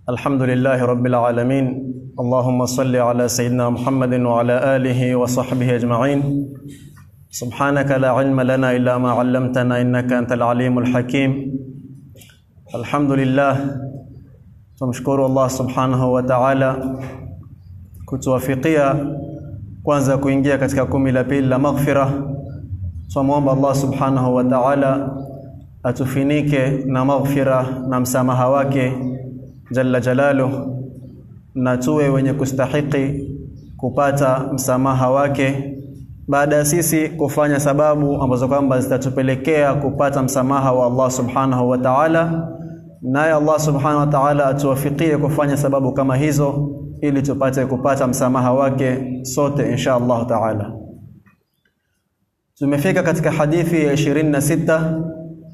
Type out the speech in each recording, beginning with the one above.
الحمد لله رب العالمين اللهم صل على سيدنا محمد وعلى آله وصحبه أجمعين سبحانك لا علم لنا إلا ما علمتنا إنك أنت العليم الحكيم الحمد لله tumshukuru Allah subhanahu wa ta'ala kutuwafikia kwanza kuingia katika kumi la pili la maghfira tunamwomba Allah subhanahu wa ta'ala atufinike na maghfira na msamaha wake jalla jalaluh na tuwe wenye kustahiki kupata msamaha wake baada ya sisi kufanya sababu ambazo kwamba zitatupelekea kupata msamaha wa Allah subhanahu wa ta'ala naye Allah subhanahu wa ta'ala atuwafikie kufanya sababu kama hizo ili tupate kupata msamaha wake sote insha Allah ta'ala tumefika katika hadithi ya 26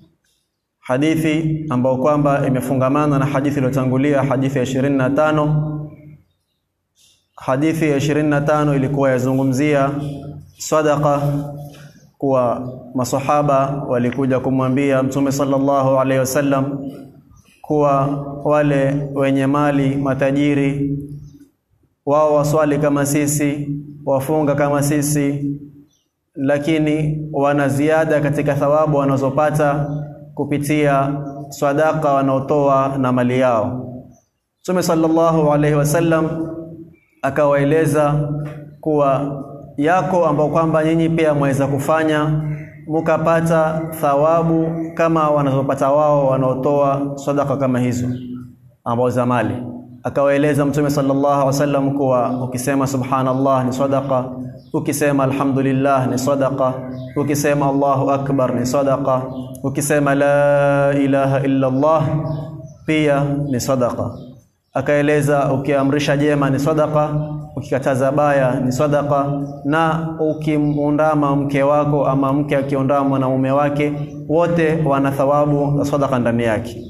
hadithi ambayo kwamba imefungamana na hadithi iliyotangulia hadithi ya 25 hadithi ya 25 ilikuwa yazungumzia sadaqa kuwa masahaba walikuja kumwambia mtume sallallahu alaihi wasallam kuwa wale wenye mali matajiri wao waswali kama sisi wafunga kama sisi lakini wana ziada katika thawabu wanazopata kupitia sadaka wanaotoa na mali yao Mtume sallallahu alaihi wasallam akawaeleza kuwa yako ambao kwamba nyinyi pia mwaweza kufanya mukapata thawabu kama wanazopata wao wanaotoa sadaka kama hizo ambao za mali akawaeleza mtume sallallahu alaihi wasallam kuwa ukisema subhanallah ni sadaqa ukisema alhamdulillah ni sadaqa ukisema Allahu akbar ni sadaqa ukisema la ilaha illa Allah pia ni sadaqa akaeleza ukiamrisha jema ni sadaqa ukikataza baya ni sadaqa na ukimundama mke wako ama mke akiondama na mume wake wote wana thawabu za sadaqa ndani yake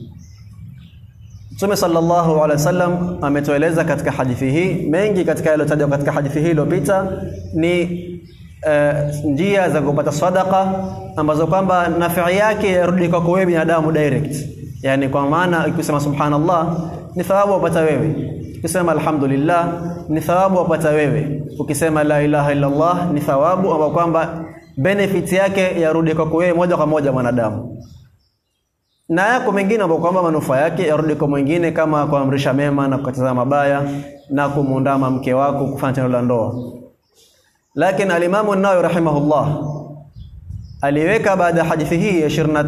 Mtume sallallahu alaihi wasallam ametueleza katika hadithi hii mengi katika yaliyotajwa katika hadithi hii iliyopita ni uh, njia za kupata sadaqa ambazo kwamba nafii yake yarudi kwako wewe binadamu direct yani kwa maana ukisema subhanallah ni thawabu wapata wewe ukisema alhamdulillah ni thawabu wapata wewe ukisema la ilaha illa Allah ni thawabu ambayo kwamba benefit yake yarudi kwako wewe moja kwa moja mwanadamu na yako mengine ambayo kwamba manufaa yake yarudi kwa mwingine kama kuamrisha mema na kukataza mabaya na kumundama mke wako kufanya tendo la ndoa lakini alimamu an-Nawawi rahimahullah aliweka baada ya hadithi hii ya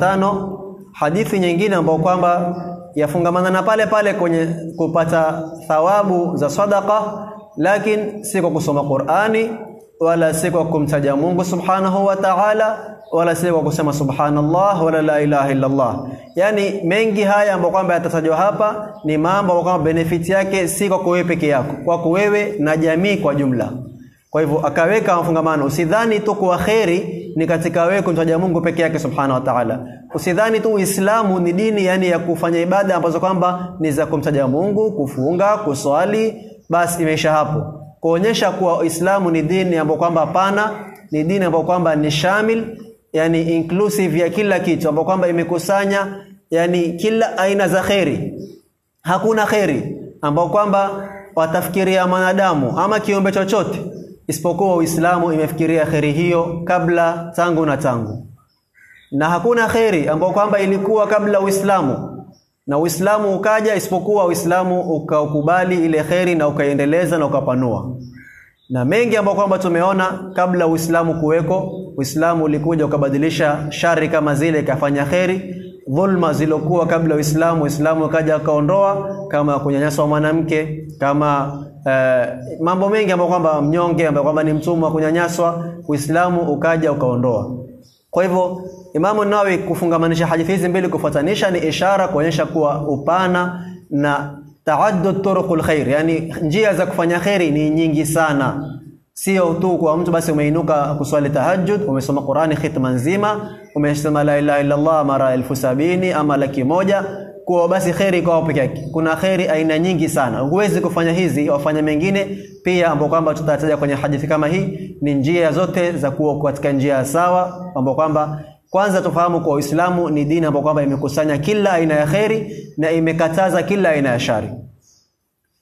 25 hadithi nyingine ambayo kwamba yafungamana na pale pale kwenye kupata thawabu za sadaqa lakini si kwa kusoma Qur'ani wala si kwa kumtaja Mungu subhanahu wa ta'ala wala si kwa kusema subhanallah wala la ilaha illa Allah yani mengi haya ambayo kwamba yatatajwa hapa ni mambo ambayo kwamba benefit yake si kwa wewe peke yako kwako wewe na jamii kwa jumla kwa hivyo akaweka mafungamano usidhani tu kuwa kheri ni katika wewe kumtaja Mungu peke yake subhanahu wa ta'ala usidhani tu Uislamu ni dini yani ya kufanya ibada ambazo kwamba ni za kumtaja Mungu kufunga kuswali basi imeisha hapo kuonyesha kuwa Uislamu ni dini ambayo kwamba pana ni dini ambayo kwamba ni shamil yani inclusive ya kila kitu ambayo kwamba imekusanya yani kila aina za kheri hakuna kheri ambao kwamba watafikiria mwanadamu ama kiumbe chochote isipokuwa Uislamu imefikiria kheri hiyo kabla tangu na tangu na hakuna kheri ambao kwamba ilikuwa kabla Uislamu na Uislamu ukaja isipokuwa Uislamu ukaukubali ile kheri na ukaiendeleza na ukapanua na mengi ambayo kwamba tumeona kabla Uislamu kuweko Uislamu ulikuja ukabadilisha shari kama zile ikafanya kheri dhulma zilokuwa kabla Uislamu Uislamu ukaja akaondoa kama kunyanyaswa mwanamke kama uh, mambo mengi ambayo kwamba mnyonge ambayo kwamba ni mtumwa kunyanyaswa Uislamu ukaja ukaondoa kwa hivyo Imamu Nawawi kufungamanisha hadithi hizi mbili kufuatanisha ni ishara kuonyesha kuwa upana na taaddud turuqul khair yani njia za kufanya khairi ni nyingi sana sio tu kwa mtu basi umeinuka kuswali tahajjud umesoma Qur'ani khitma nzima umesema la ilaha illa Allah mara elfu sabini ama laki moja kuwa basi khairi kwa peke yake kuna khairi aina nyingi sana huwezi kufanya hizi wafanya mengine pia ambao kwamba tutataja kwenye hadithi kama hii ni njia zote za kuwa katika njia sawa ambao kwamba kwanza tufahamu kwa Uislamu ni dini ambayo kwamba imekusanya kila aina ya kheri na imekataza kila aina ya shari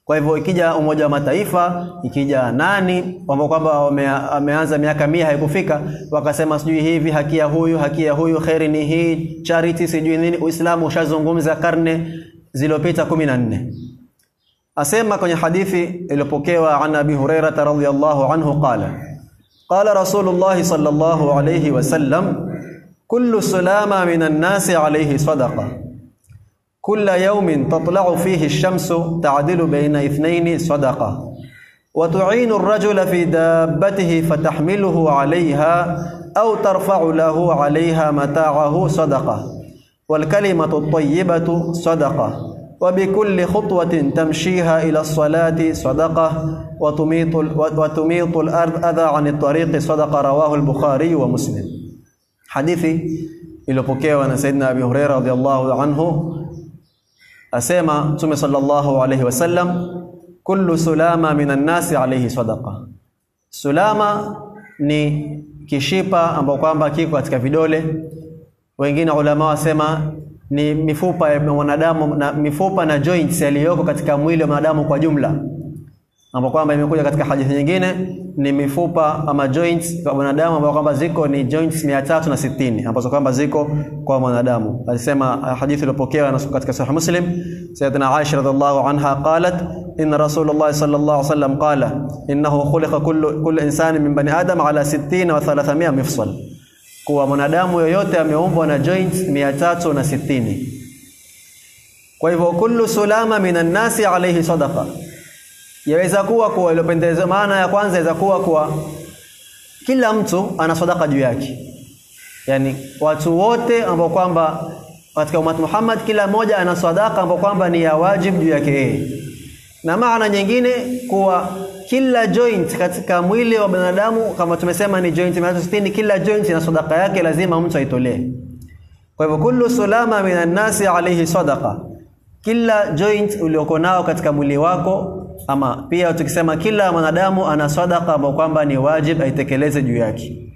Kwa hivyo ikija Umoja wa Mataifa, ikija nani ambao kwamba wameanza miaka mia haikufika, wakasema sijui hivi, haki ya huyu, haki ya huyu, kheri ni hii, charity sijui nini. Uislamu ushazungumza karne zilizopita kumi na nne. Asema kwenye hadithi iliyopokewa an Abi Hurairah radhiyallahu anhu qala qala Rasulullah sallallahu alayhi wasallam kullu sulama minan nasi alayhi sadaqa كل يوم تطلع فيه الشمس تعدل بين اثنين صدقة وتعين الرجل في دابته فتحمله عليها أو ترفع له عليها متاعه صدقة والكلمة الطيبة صدقة وبكل خطوة تمشيها إلى الصلاة صدقة وتميط, وتميط الأرض أذى عن الطريق صدقة رواه البخاري ومسلم حديثي iliyopokewa na Saidina Abi Huraira radhiallahu anhu asema Mtume sallallahu alayhi wasallam kullu sulama minan nasi alayhi sadaqa. Sulama ni kishipa ambao kwamba kiko katika vidole. Wengine ulama wasema ni mifupa ya mwanadamu na mifupa na joints yaliyoko katika mwili wa mwanadamu kwa jumla, ambao kwamba imekuja katika hadithi nyingine ni mifupa ama joints kwa mwanadamu ambao kwamba ziko ni joints 360 ambazo kwamba ziko kwa mwanadamu. Alisema hadithi iliyopokewa katika Sahih Muslim, Sayyidatina Aisha radhiallahu anha qalat inna Rasulullah sallallahu alaihi wasallam qala innahu khuliqa kullu kullu insani min bani adam ala 60 wa 300 mifsal, kuwa mwanadamu yoyote ameumbwa na joints 360. Kwa hivyo kullu sulama minan nasi alayhi sadaqa yaweza kuwa kuwa iliyopendeza. Maana ya kwanza yaweza kuwa kuwa kila mtu ana sadaka juu yake, yani watu wote ambao kwamba katika ummat Muhammad kila mmoja ana sadaka ambao kwamba ni ya wajib juu yake yeye, na maana nyingine kuwa kila joint katika mwili wa binadamu kama tumesema ni joint 360 kila joint ina sadaka yake, lazima mtu aitolee. Kwa hivyo kullu sulama minan nasi alayhi sadaqa, kila joint ulioko nao katika mwili wako ama pia tukisema kila mwanadamu ana sadaka ambayo kwamba ni wajib aitekeleze juu yake.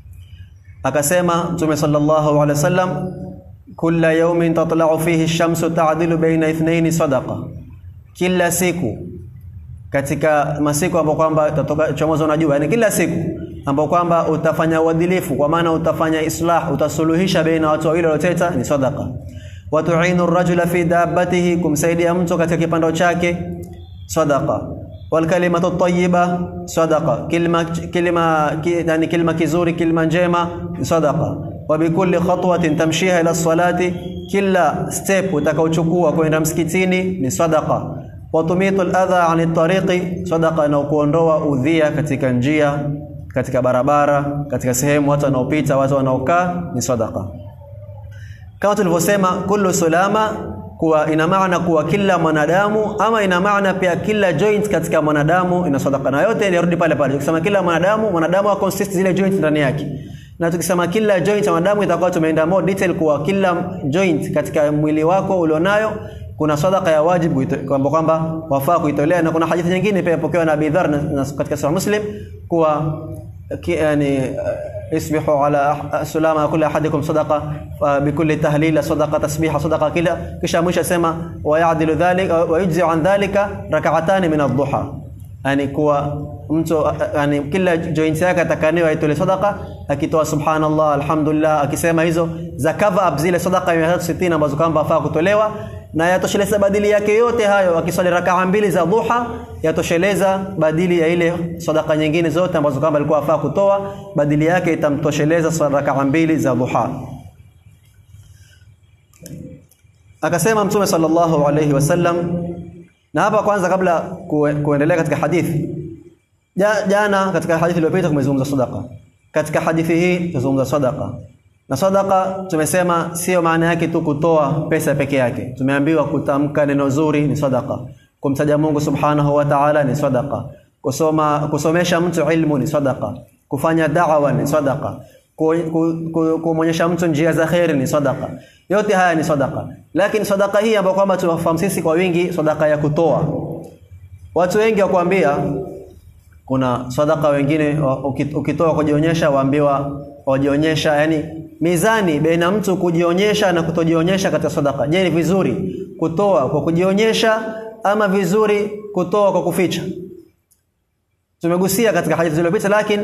Akasema Mtume sallallahu alaihi wasallam, kulla yawmin tatla'u fihi ash-shamsu ta'dilu baina ithnaini sadaqa, kila siku katika masiku ambayo kwamba tatoka chomozo na jua, yani kila siku ambayo kwamba utafanya uadilifu, kwa maana utafanya islah, utasuluhisha baina watu wawili walioteta, ni sadaqa. Wa tu'inu ar-rajula fi dabbatihi, kumsaidia mtu katika kipando chake sadaqa wal kalimatu tayyiba sadaqa, kilima kilima yani kilima kizuri, kilima njema sadaqa. Wa bikulli khatwatin tamshiha ila salati, kila step utakaochukua kwenda msikitini ni sadaqa. Wa tumitu al-adha ani tariqi sadaqa, na kuondoa udhia katika njia, katika barabara, katika sehemu watu wanaopita, watu wanaokaa ni sadaqa. Kama tulivyosema, kullu sulama kuwa ina maana kuwa kila mwanadamu ama ina maana pia kila joint katika mwanadamu ina sadaka, na yote inarudi pale pale. Tukisema kila mwanadamu, mwanadamu consist zile joint ndani yake, na tukisema kila joint ya mwanadamu itakuwa tumeenda more detail kuwa kila joint katika mwili wako ulionayo kuna sadaka ya wajibu kwamba kwamba wafaa kuitolea, na kuna hadithi nyingine pia ipokewa na Abi Dharr katika Sahih Muslim kuwa yani isbihu ala sulama kulli ahadikum sadaqa bikulli tahlila sadaqa tasbiha sadaqa kila kisha mwisho sema wa ya'dilu dhalika wa yujzi an dhalika rak'atan min ad-duha yani kuwa mtu yani kila joint yake atakaniwa aitole sadaqa akitoa subhanallah alhamdulillah akisema hizo za cover up zile sadaqa 360 ambazo kwamba afaa kutolewa na yatosheleza badili yake yote hayo. Akiswali rakaa mbili za duha yatosheleza badili ya ile sadaka nyingine zote ambazo kwamba alikuwa afaa kutoa, badili yake itamtosheleza rakaa mbili za duha. Akasema Mtume sallallahu alayhi wasallam, na hapa kwanza, kabla kuendelea katika hadithi jana, katika hadithi iliyopita tumezungumza sadaka. Katika hadithi hii tuzungumza sadaka na sadaka tumesema sio maana yake tu kutoa pesa peke yake. Tumeambiwa kutamka neno zuri ni sadaka, kumtaja Mungu subhanahu wa ta'ala ni sadaka, kusoma kusomesha mtu ilmu ni sadaka, kufanya da'wa ni sadaka, kumwonyesha mtu njia za kheri ni sadaka. Yote haya ni sadaka, lakini sadaka hii ambayo kwamba tunafahamu sisi kwa wingi, sadaka ya kutoa. Watu wengi wakwambia kuna sadaka wengine ukitoa kujionyesha, waambiwa wajionyesha, yani mizani baina mtu kujionyesha na kutojionyesha katika sadaka. Je, ni vizuri kutoa kwa kujionyesha ama vizuri kutoa kwa kuficha tumegusia katika hadithi zilizopita lakini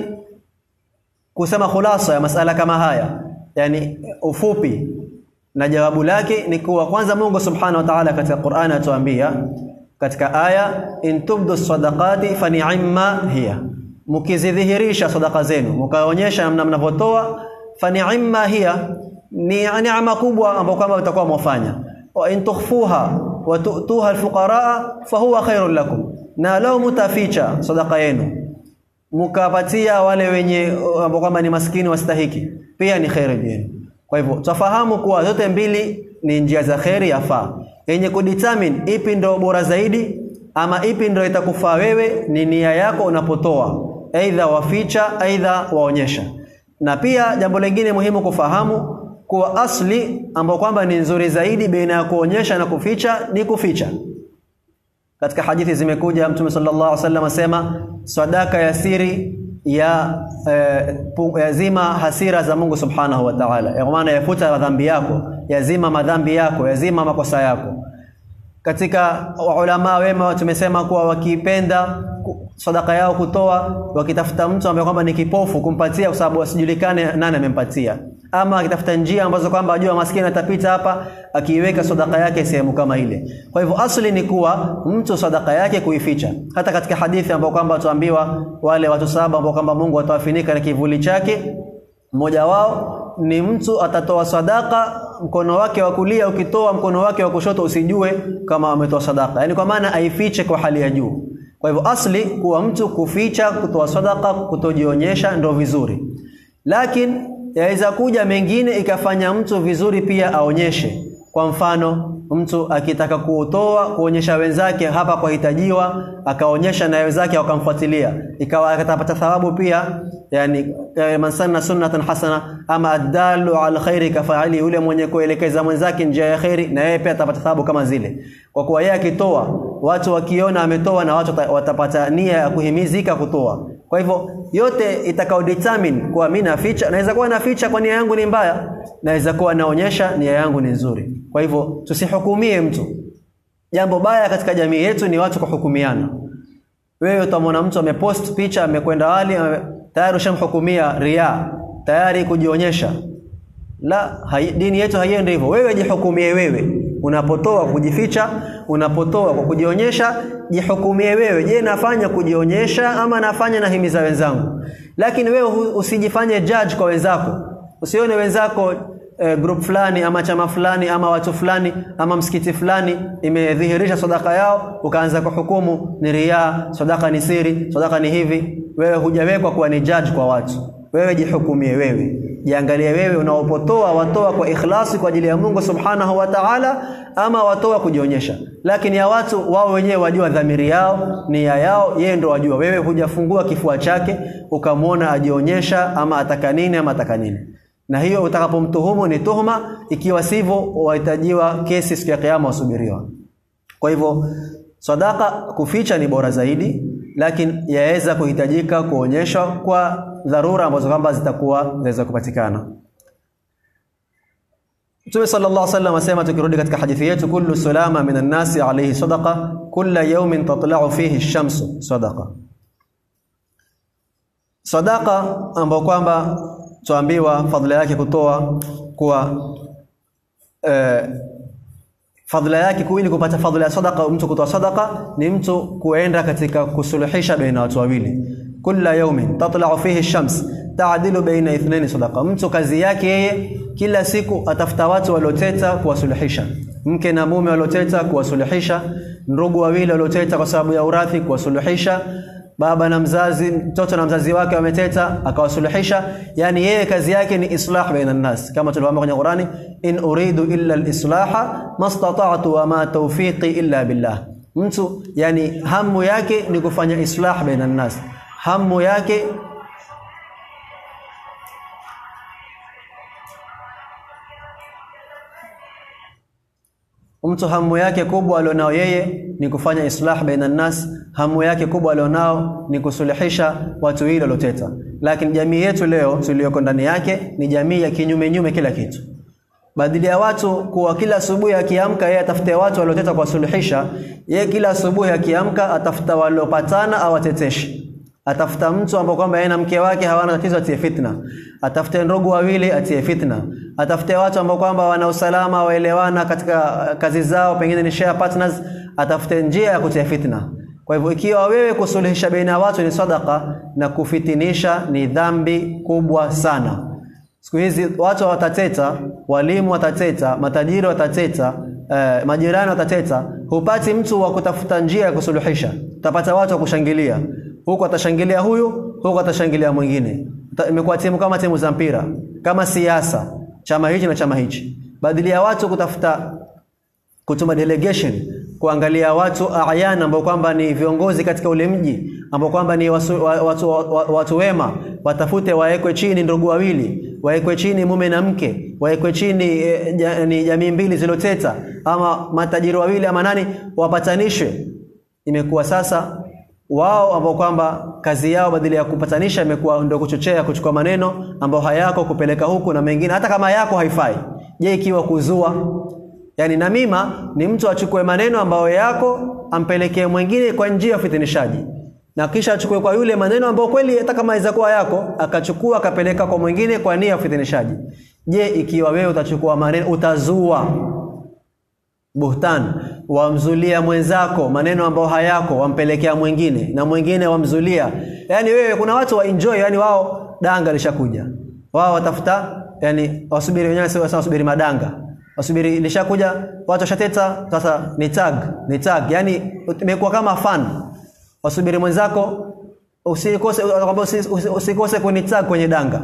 kusema khulasa ya masala kama haya yani ufupi na jawabu lake ni kuwa kwanza Mungu Subhanahu wa Ta'ala katika Qur'an atuambia katika aya in tubdu sadaqati fa ni'ma hiya mkizidhihirisha sadaka zenu mkaonyesha namna mnavyotoa fa ni'ma hiya ni neema kubwa ambayo kwamba mtakuwa mwafanya wa in tukhfuha wa tu'tuha alfuqara fa huwa khairul lakum na lao mutaficha sadaka yenu mkapatia wale wenye ambao kwamba ni maskini wastahiki pia ni khairi yenu kwa hivyo tufahamu kuwa zote mbili ni njia za khairi yafaa yenye kudetermine ipi ndo bora zaidi ama ipi ndo itakufaa wewe ni nia yako unapotoa aidha waficha aidha waonyesha na pia jambo lingine muhimu kufahamu kuwa asli ambao kwamba ni nzuri zaidi baina ya kuonyesha na kuficha ni kuficha katika hadithi zimekuja mtume sallallahu alaihi wasallam asema sadaka ya siri ya eh, yazima hasira za Mungu subhanahu wa ta'ala kwa maana yafuta madhambi yako yazima madhambi yako yazima makosa yako katika ulama wema tumesema kuwa wakipenda sadaka yao kutoa wakitafuta mtu ambaye kwamba ni kipofu kumpatia kwa sababu asijulikane nani amempatia ama akitafuta njia ambazo kwamba ajua maskini atapita hapa akiiweka sadaka yake sehemu kama ile kwa hivyo asli ni kuwa mtu sadaka yake kuificha hata katika hadithi ambayo kwamba tuambiwa wale watu saba ambao kwamba Mungu atawafinika na kivuli chake mmoja wao ni mtu atatoa sadaka mkono wake wa kulia ukitoa mkono wake wa kushoto usijue kama ametoa sadaka yani kwa maana aifiche kwa hali ya juu kwa hivyo asli kuwa mtu kuficha kutoa sadaka kutojionyesha ndo vizuri lakini yaweza kuja mengine ikafanya mtu vizuri pia aonyeshe kwa mfano mtu akitaka kutoa kuonyesha wenzake hapa kwa hitajiwa akaonyesha na wenzake wakamfuatilia ikawa atapata thawabu pia yani man sanna sunnatan hasana ama adalu ala khairi kafaili yule mwenye kuelekeza mwenzake njia ya khairi na yeye pia atapata thawabu kama zile kwa kuwa yeye akitoa watu wakiona ametoa na watu watapata nia ya kuhimizika kutoa kwa hivyo yote itakao determine kuwa mimi naficha naweza kuwa naficha kwa nia yangu ni mbaya naweza kuwa naonyesha nia yangu ni nzuri kwa hivyo tusihukumie mtu jambo baya katika jamii yetu ni watu kuhukumiana wewe utamwona mtu amepost picha amekwenda wali ame, tayari ushamhukumia ria tayari kujionyesha la hai, dini yetu haiendi hivyo wewe jihukumie wewe unapotoa kujificha unapotoa kwa kujionyesha jihukumie wewe je nafanya kujionyesha ama nafanya nahimiza wenzangu lakini wewe usijifanye judge kwa wenzako usione wenzako e, group fulani ama chama fulani ama watu fulani ama msikiti fulani imedhihirisha sadaka yao ukaanza kuhukumu ni ria sadaka ni siri sadaka ni hivi wewe hujawekwa kuwa ni judge kwa watu wewe jihukumie wewe jiangalie wewe unaopotoa watoa kwa ikhlasi kwa ajili ya Mungu subhanahu wa ta'ala ama watoa kujionyesha lakini ya watu wao wenyewe wajua dhamiri yao nia yao yeye ndo wajua wewe hujafungua kifua chake ukamwona ajionyesha ama ataka nini ama ataka nini na hiyo utakapomtuhumu ni tuhuma ikiwa sivyo wahitajiwa kesi siku ya kiyama wasubiriwa kwa hivyo sadaka kuficha ni bora zaidi lakini yaweza kuhitajika kuonyeshwa kwa dharura ambazo kwamba zitakuwa zinaweza kupatikana Mtume sallallahu alaihi wasallam asema tukirudi katika hadithi yetu kullu salama minan nasi alayhi sadaqa kulla yawmin tatla'u fihi ash-shamsu sadaqa Sadaqa ambayo kwamba tuambiwa fadhila yake kutoa kuwa eh, fadhila yake kuili kupata fadhila ya sadaqa mtu kutoa sadaqa ni mtu kuenda katika kusuluhisha baina watu wawili kila yaumin tatla'u fihi shams ta'dilu baina ithnaini sadaqa mtu kazi yake yeye kila siku atafuta watu walioteta kuwasuluhisha mke na mume walioteta kuwasuluhisha ndugu wawili walioteta kwa sababu ya urathi kuwasuluhisha baba na mzazi mtoto na mzazi wake wameteta akawasuluhisha yani yeye kazi yake ni islah baina nas kama tulivyoambiwa kwenye Qurani in uridu illa al-islaha mastata'tu wa ma tawfiqi illa billah mtu yani hamu yake ni kufanya islah baina nas hamu yake mtu hamu yake kubwa alionao yeye ni kufanya islah baina nas hamu yake kubwa alionao ni kusuluhisha watu hilo loteta lakini jamii yetu leo tuliyoko ndani yake ni jamii ya kinyume nyume kila kitu badili ya watu kuwa kila asubuhi akiamka yeye atafute watu walioteta kuwasuluhisha yeye kila asubuhi akiamka atafuta waliopatana au ateteshe atafuta mtu ambao kwamba yeye na mke wake hawana tatizo atie fitna atafute ndugu wawili atie fitna atafute watu ambao kwamba wana usalama waelewana katika kazi zao pengine ni share partners atafute njia ya kutia fitna kwa hivyo ikiwa wewe kusuluhisha baina ya watu ni sadaka na kufitinisha ni dhambi kubwa sana siku hizi watu watateta walimu watateta matajiri watateta eh, majirani watateta hupati mtu wa kutafuta njia ya kusuluhisha utapata watu wa kushangilia huku atashangilia huyu huku atashangilia mwingine imekuwa timu kama timu za mpira kama siasa chama hichi na chama hichi badili ya watu kutafuta kutuma delegation kuangalia watu ayana ambao kwamba ni viongozi katika ule mji ambao kwamba ni wasu, wa, watu, wa, watu wema watafute wawekwe chini ndugu wawili wawekwe chini mume na mke wawekwe chini e, ja, ni jamii mbili ziloteta ama matajiri wawili ama nani wapatanishwe imekuwa sasa wao ambao kwamba kazi yao badala ya kupatanisha imekuwa ndio kuchochea kuchukua maneno ambao hayako kupeleka huku na mengine hata kama yako haifai je ikiwa kuzua yani namima ni mtu achukue maneno ambayo yako ampelekee mwingine kwa njia ya fitinishaji na kisha achukue kwa yule maneno ambayo kweli hata kama inaweza kuwa yako akachukua akapeleka kwa mwingine kwa nia ya fitinishaji je ikiwa wewe utachukua maneno utazua buhtan wamzulia mwenzako maneno ambayo hayako wampelekea mwingine na mwingine wamzulia yani wewe kuna watu wa enjoy yani wao danga lishakuja wao watafuta yani wasubiri wenyewe sio wasubiri madanga wasubiri lishakuja watu washateta sasa ni tag ni tag yani imekuwa kama fun wasubiri mwenzako usikose usikose kwenye tag kwenye danga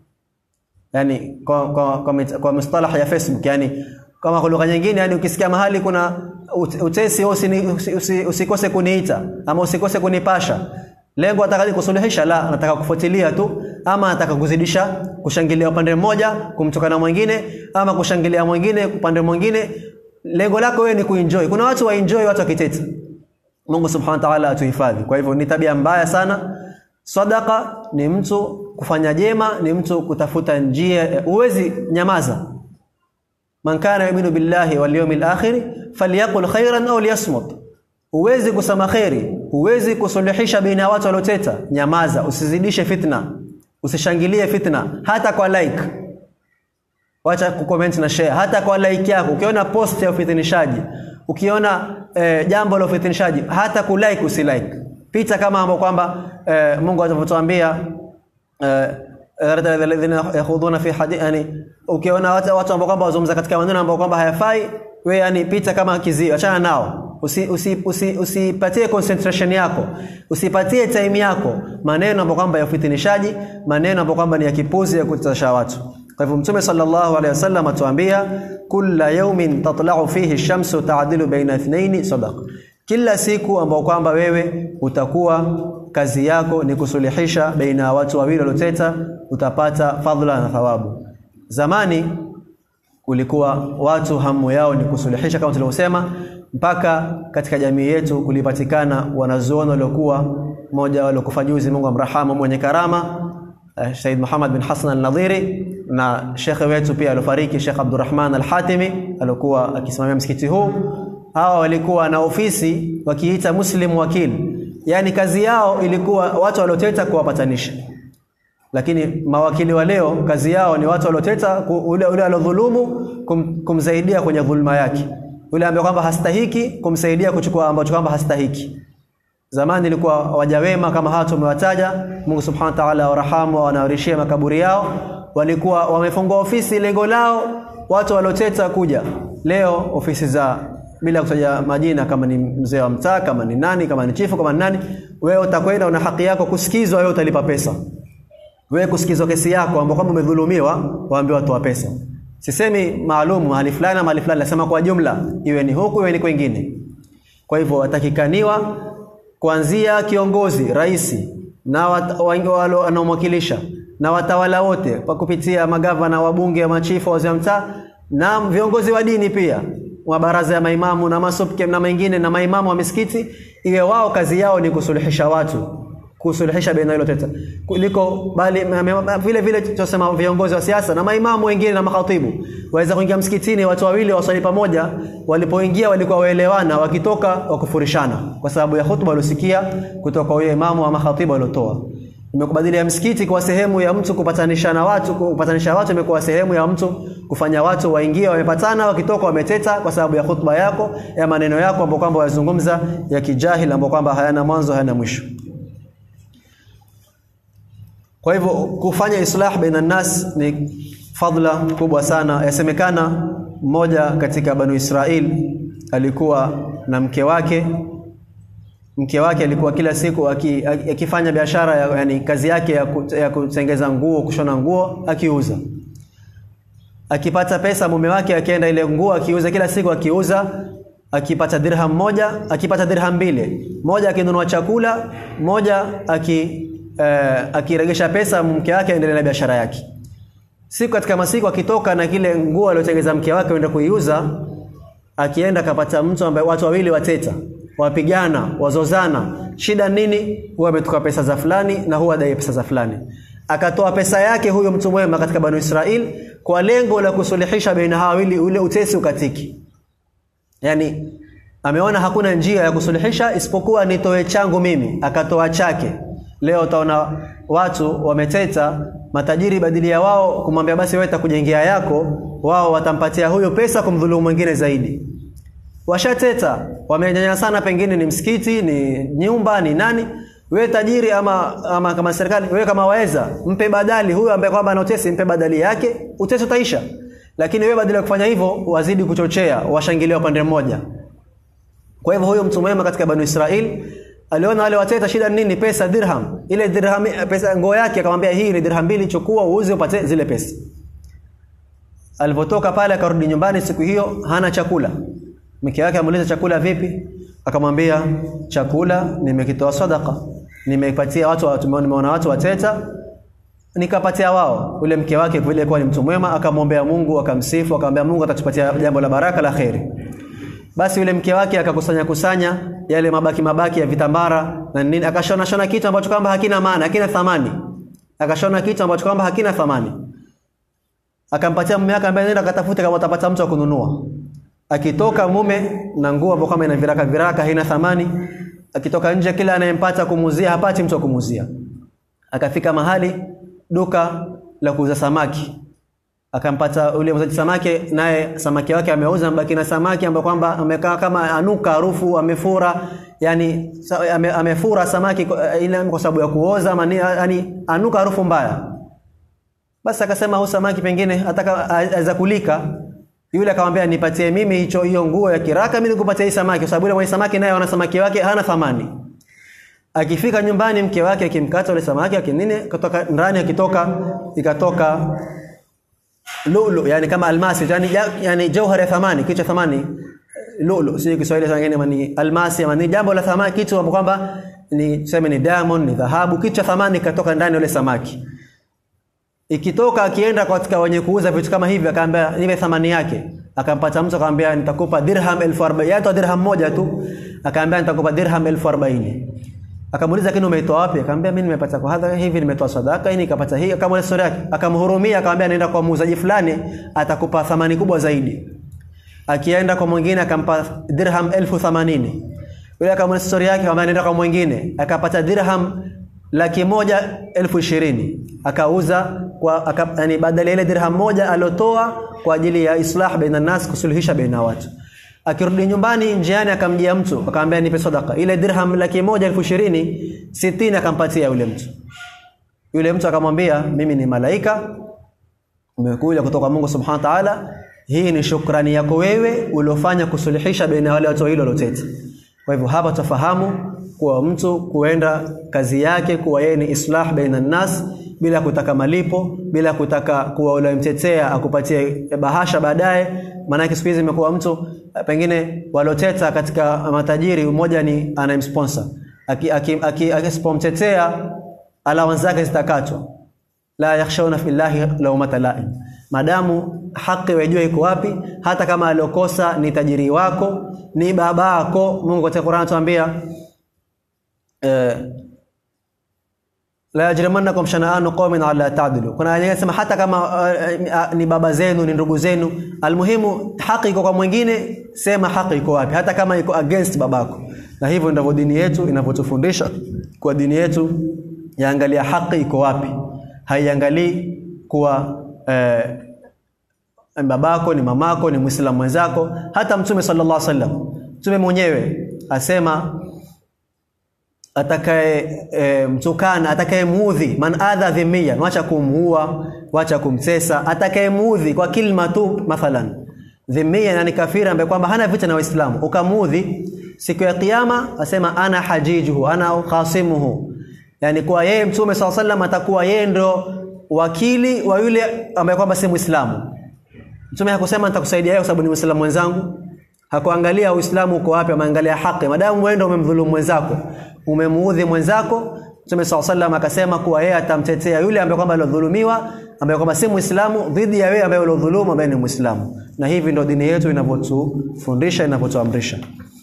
yani kwa kwa kwa, kwa mustalaha ya Facebook yani kama kwa lugha nyingine yani ukisikia mahali kuna utesi usini, usi, usikose kuniita ama usikose kunipasha lengo ataka kusuluhisha la anataka kufuatilia tu ama anataka kuzidisha kushangilia upande mmoja kumtokana mwingine ama kushangilia mwingine upande mwingine lengo lako wewe ni kuenjoy kuna watu waenjoy watu wakiteta Mungu subhanahu wa ta'ala atuhifadhi kwa hivyo ni tabia mbaya sana sadaka ni mtu kufanya jema ni mtu kutafuta njia uwezi nyamaza man kana yu'minu billahi wal yawmil akhir falyaqul khairan aw liyasmut uwezi kusema khairi uwezi kusuluhisha baina ya watu walioteta nyamaza usizidishe fitna usishangilie fitna hata kwa like wacha kucomment na share hata kwa like yako ukiona post ya ufitinishaji ukiona eh, jambo la ufitinishaji hata kulike usilike pita kama ambao kwamba eh, Mungu atavyotuambia eh, alladhina yakhuduna fi hadith yani ukiona watu, watu ambao kwamba wazungumza katika maneno ambao kwamba hayafai wewe yani pita kama kizio achana nao usipatie usi, usi, usi concentration yako usipatie time yako maneno ambayo kwamba ya ufitinishaji maneno ambayo kwamba ni ya kipuzi ya kutasha watu kwa hivyo mtume sallallahu alaihi wasallam atuambia kulla yawmin tatla'u fihi shamsu ta'dilu baina ithnaini sadaqa kila siku ambao kwamba wewe utakuwa kazi yako ni kusuluhisha baina ya watu wawili walioteta utapata fadhila na thawabu zamani kulikuwa watu hamu yao ni kusuluhisha kama tulivyosema mpaka katika jamii yetu kulipatikana wanazuoni waliokuwa mmoja waliokufa juzi Mungu amrahamu mwenye karama uh, Said Muhammad bin Hassan al-Nadhiri na shekhe wetu pia aliofariki Sheikh Abdurrahman al-Hatimi alikuwa akisimamia msikiti huu hawa walikuwa na ofisi wakiita Muslim Wakil yani kazi yao ilikuwa watu walioteta kuwapatanisha lakini mawakili wa leo kazi yao ni watu walioteta ule ule alodhulumu kum, kumsaidia kwenye dhulma yake yule ambaye kwamba hastahiki kumsaidia kuchukua ambacho kwamba hastahiki zamani ilikuwa waja wema kama hawa tumewataja Mungu subhanahu wa ta'ala warahamu wanawarishia makaburi yao walikuwa wamefungua ofisi lengo lao watu walioteta kuja leo ofisi za bila kutaja majina kama ni mzee wa mtaa kama ni nani kama ni chifu kama ni nani wewe utakwenda una haki yako kusikizwa wewe utalipa pesa wewe kusikizwa kesi yako ambapo kama umedhulumiwa waambiwa toa pesa sisemi maalum mahali fulani mahali fulani nasema kwa jumla iwe ni huku iwe ni kwingine kwa hivyo watakikaniwa kuanzia kiongozi rais na wanaomwakilisha na watawala wote kwa kupitia magavana wabunge machifu wazee wa mtaa na viongozi wa dini pia wa baraza ya maimamu na masubke na mengine na maimamu wa misikiti iwe wao kazi yao ni kusuluhisha watu kusuluhisha baina hilo teta kuliko bali ma- ma- vile vile tunasema viongozi wa siasa na maimamu wengine na makhatibu waweza kuingia msikitini watu wawili waswali pamoja walipoingia walikuwa waelewana wakitoka wakufurishana kwa sababu ya hutuba waliosikia kutoka kwa huyo imamu ama khatibu aliotoa imekubadilia msikiti kwa sehemu ya mtu kupatanishana watu kupatanisha watu imekuwa sehemu ya mtu kufanya watu waingie wamepatana wakitoka wameteta kwa sababu ya hutuba yako ya maneno yako ambayo kwamba wazungumza ya kijahili ambayo kwamba hayana mwanzo hayana mwisho kwa hivyo kufanya islah baina nas ni fadla kubwa sana yasemekana mmoja katika banu Israel alikuwa na mke wake mke wake alikuwa kila siku aki- aki- akifanya biashara ya, yani kazi yake ya, ku- ya kutengeza nguo kushona nguo akiuza akipata pesa mume wake akienda ile nguo akiuza kila siku akiuza akipata dirham moja akipata dirham mbili moja akinunua chakula moja aki eh, akiregesha pesa mke wake aendelee na biashara yake siku katika masiku akitoka na kile nguo aliyotengeza mke wake aenda kuiuza akienda akapata mtu ambaye watu wawili wateta wapigana wazozana shida nini huwa ametoka pesa za fulani na huwa adai pesa za fulani akatoa pesa yake huyo mtu mwema katika banu Israel kwa lengo la kusuluhisha baina hawa wawili ule utesi ukatiki yani ameona hakuna njia ya kusuluhisha isipokuwa nitoe changu mimi akatoa chake leo utaona watu wameteta matajiri badili ya wao kumwambia basi wewe takujengea yako wao watampatia huyo pesa kumdhulumu mwingine zaidi washateta wamenyanyasana pengine ni msikiti ni nyumba ni nani wewe tajiri ama ama kama serikali wewe kama waweza mpe badali huyo ambaye kwamba anotesi mpe badali yake utesi utaisha lakini wewe badala ya kufanya hivyo wazidi kuchochea washangilia upande mmoja kwa hivyo huyo mtu mwema katika banu Israel aliona wale wateta shida ni nini pesa dirham ile dirham pesa nguo yake akamwambia hii ni dirham mbili chukua uuze upate zile pesa alipotoka pale akarudi nyumbani siku hiyo hana chakula mke wake amuuliza chakula vipi akamwambia chakula nimekitoa sadaka nimepatia watu wa- tumeona nimeona watu wateta nikapatia wao ule mke wake vile kuwa ni mtu mwema akamwombea Mungu akamsifu akamwambia Mungu atatupatia jambo la baraka la kheri basi yule mke wake akakusanya kusanya yale mabaki mabaki ya vitambara na nini akashona shona kitu ambacho kwamba hakina maana hakina thamani akashona kitu ambacho kwamba hakina thamani akampatia mume wake ambaye nenda akatafute kama utapata mtu wa kununua akitoka mume na nguo ambayo kama ina viraka viraka haina thamani akitoka nje kila anayempata kumuzia hapati mtu wa kumuzia akafika mahali duka la kuuza samaki akampata ule muuzaji samaki naye samaki wake ameuza mbaki na samaki ambaye kwamba amekaa kama anuka harufu amefura yani sa- ame, amefura samaki kwa- ile kwa sababu ya kuoza ama ni- yani anuka harufu mbaya basi akasema huyu samaki pengine ataka aweza kulika yule akamwambia nipatie mimi hicho hiyo nguo ya kiraka mimi nikupatie hii samaki kwa sababu yule mwenye samaki naye ana samaki wake hana thamani akifika nyumbani mke wake akimkata ule samaki akinini kutoka ndani akitoka ikatoka lulu yani kama almasi yani, ja- yani jauhar ya thamani kitu cha thamani lulu si Kiswahili sana ngine ni almasi ama ni jambo la thamani kitu ambapo kwamba ni tuseme ni diamond ni dhahabu kitu cha thamani katoka ndani ya ule samaki ikitoka akienda katika wenye kuuza vitu kama hivi akaambia nipe thamani yake akampata mtu akamwambia nitakupa dirham 1040 yaani dirham moja tu akaambia nitakupa dirham 1040 akamuuliza kini umeitoa wapi akamwambia mimi nimepata kwa hadha hivi nimetoa sadaka hii nikapata hii akamweleza story yake akamhurumia akamwambia nenda kwa muuzaji fulani atakupa thamani kubwa zaidi akienda kwa mwingine akampa dirham 1080 yule akamweleza story yake akamwambia nenda kwa mwingine akapata dirham laki moja elfu ishirini akauza kwa aka, yani badala ya ile dirham moja aliotoa kwa ajili ya islah baina nas kusuluhisha baina watu akirudi nyumbani njiani akamjia mtu akamwambia nipe sadaka ile dirham laki moja elfu ishirini sitini akampatia yule mtu yule mtu akamwambia mimi ni malaika umekuja kutoka kwa Mungu subhanahu wa ta'ala hii ni shukrani yako wewe uliofanya kusuluhisha baina ya wale watu wawili walioteta kwa hivyo hapa tufahamu kuwa mtu kuenda kazi yake kuwa yeye ni islah baina nas bila kutaka malipo bila kutaka kuwa unamtetea akupatie bahasha baadaye maana siku hizi imekuwa mtu eh, pengine waloteta katika matajiri mmoja ni anayemsponsor akipomtetea aki, aki, akisipomtetea allowance zake zitakatwa la yakhshawna fillahi lawmata laim madamu haki wajua iko wapi hata kama aliokosa ni tajiri wako ni babako Mungu katika Qur'an anatuambia eh, la yajrimannakum shana'anu qaumin ala ta'dilu kuna aya inasema hata kama uh, uh, ni baba zenu ni ndugu zenu almuhimu haki iko kwa mwingine sema haki iko wapi hata kama iko against babako na hivyo ndivyo dini yetu inavyotufundisha kwa dini yetu yaangalia haki iko wapi haiangalii kuwa eh, babako ni mamako ni muislamu mwenzako hata mtume sallallahu alaihi wasallam mtume mwenyewe asema atakaye e, mtukana atakaye muudhi man adha dhimmiyan wacha kumuua wacha kumtesa atakaye muudhi kwa kilma tu mathalan dhimmiyan ni kafiri ambaye kwamba hana vita na waislamu ukamuudhi siku ya kiyama asema ana hajijuhu ana khasimuhu yani kwa yeye mtume sallallahu alaihi wasallam atakuwa yeye ndo wakili wa yule ambaye kwamba si muislamu mtume hakusema nitakusaidia wewe kwa sababu ni muislamu mwenzangu hakuangalia uislamu uko wapi ameangalia haki madamu wewe ndio umemdhulumu mwenzako umemuudhi mwenzako Mtume SAW sallam akasema kuwa yeye atamtetea yule ambaye kwamba alodhulumiwa ambaye kwamba si Muislamu dhidi ya wewe ambaye ulodhulumu ambaye ni Muislamu. Na hivi ndio dini yetu inavyotufundisha inavyotuamrisha.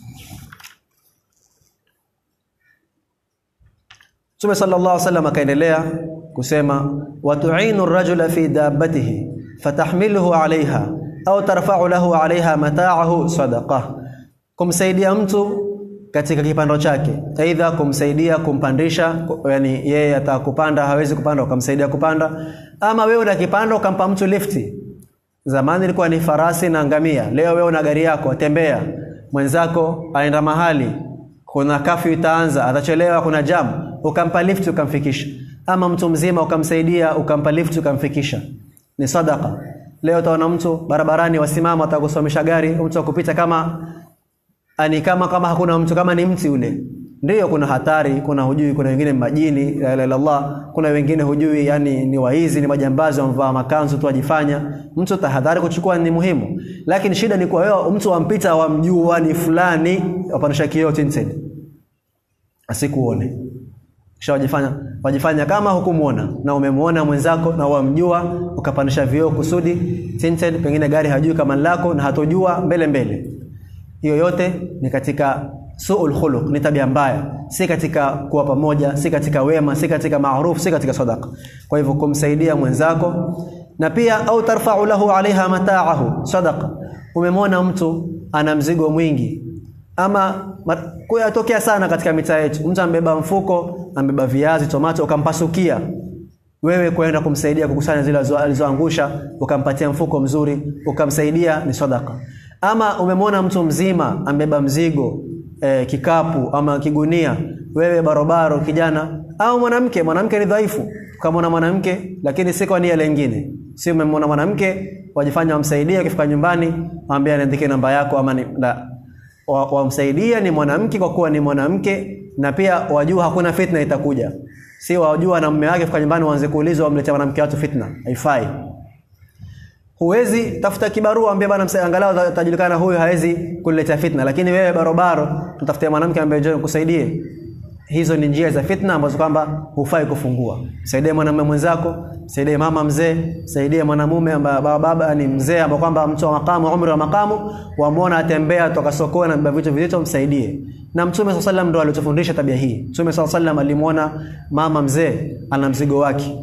Mtume sallallahu alaihi wasallam akaendelea kusema watu'inu ar-rajula fi dabbatihi fatahmiluhu 'alayha au tarfa'u lahu 'alayha mata'ahu sadaqah. Kumsaidia mtu katika kipando chake aidha kumsaidia kumpandisha yani yeye atakupanda hawezi kupanda ukamsaidia kupanda ama wewe una kipando ukampa mtu lifti zamani ilikuwa ni farasi na ngamia leo wewe una gari yako tembea mwenzako aenda mahali kuna kafyu itaanza atachelewa kuna jam ukampa lifti ukamfikisha ama mtu mzima ukamsaidia ukampa lifti ukamfikisha ni sadaka leo utaona mtu barabarani wasimama atakusomesha gari mtu akupita kama ani kama kama hakuna mtu kama ni mti ule ndiyo kuna hatari kuna hujui kuna wengine majini la ilaha illallah kuna wengine hujui yani ni waizi ni majambazi wamvaa makanzu tu wajifanya mtu tahadhari kuchukua ni muhimu lakini shida ni kwa wewe mtu wampita wamjua ni fulani wapanisha kioo tinted asikuone kisha wajifanya wajifanya kama hukumuona na umemuona mwenzako na wamjua ukapanisha vioo kusudi tinted pengine gari hajui kama lako na hatojua mbele mbele hiyo yote ni katika suul khuluq ni tabia mbaya si katika kuwa pamoja si katika wema si katika maaruf si katika sadaka kwa hivyo kumsaidia mwenzako na pia au tarfa'u lahu alaiha mata'ahu sadaqa umemwona mtu ana mzigo mwingi ama kuyatokea sana katika mitaa yetu mtu ambeba mfuko ambeba viazi tomato ukampasukia wewe kwenda kumsaidia kukusanya zile alizoangusha ukampatia mfuko mzuri ukamsaidia ni sadaka ama umemwona mtu mzima ambeba mzigo e, kikapu ama kigunia wewe barobaro kijana au mwanamke mwanamke ni dhaifu kama mwanamke lakini si kwa nia lingine si umemwona mwanamke wajifanya wamsaidie ukifika nyumbani mwambie niandike namba yako ama ni, la wamsaidia wa ni mwanamke kwa kuwa ni mwanamke na pia wajua hakuna fitna itakuja si wajua na mume wake fika nyumbani waanze kuulizwa wamletea mwanamke watu fitna haifai huwezi tafuta kibarua ambie bana angalau atajulikana huyu hawezi kuletea fitna lakini wewe barobaro tutafutie mwanamke ambaye njoo kusaidie hizo ni njia za fitna ambazo kwamba hufai kufungua saidie mwanamume mwenzako saidie mama mzee saidie mwanamume ambaye baba, baba ni mzee ambaye kwamba mtu wa makamu umri wa makamu wamuona atembea toka sokoni na vitu vizito msaidie na mtume swalla sallam ndo alitufundisha tabia hii mtume swalla sallam alimuona mama mzee ana mzigo wake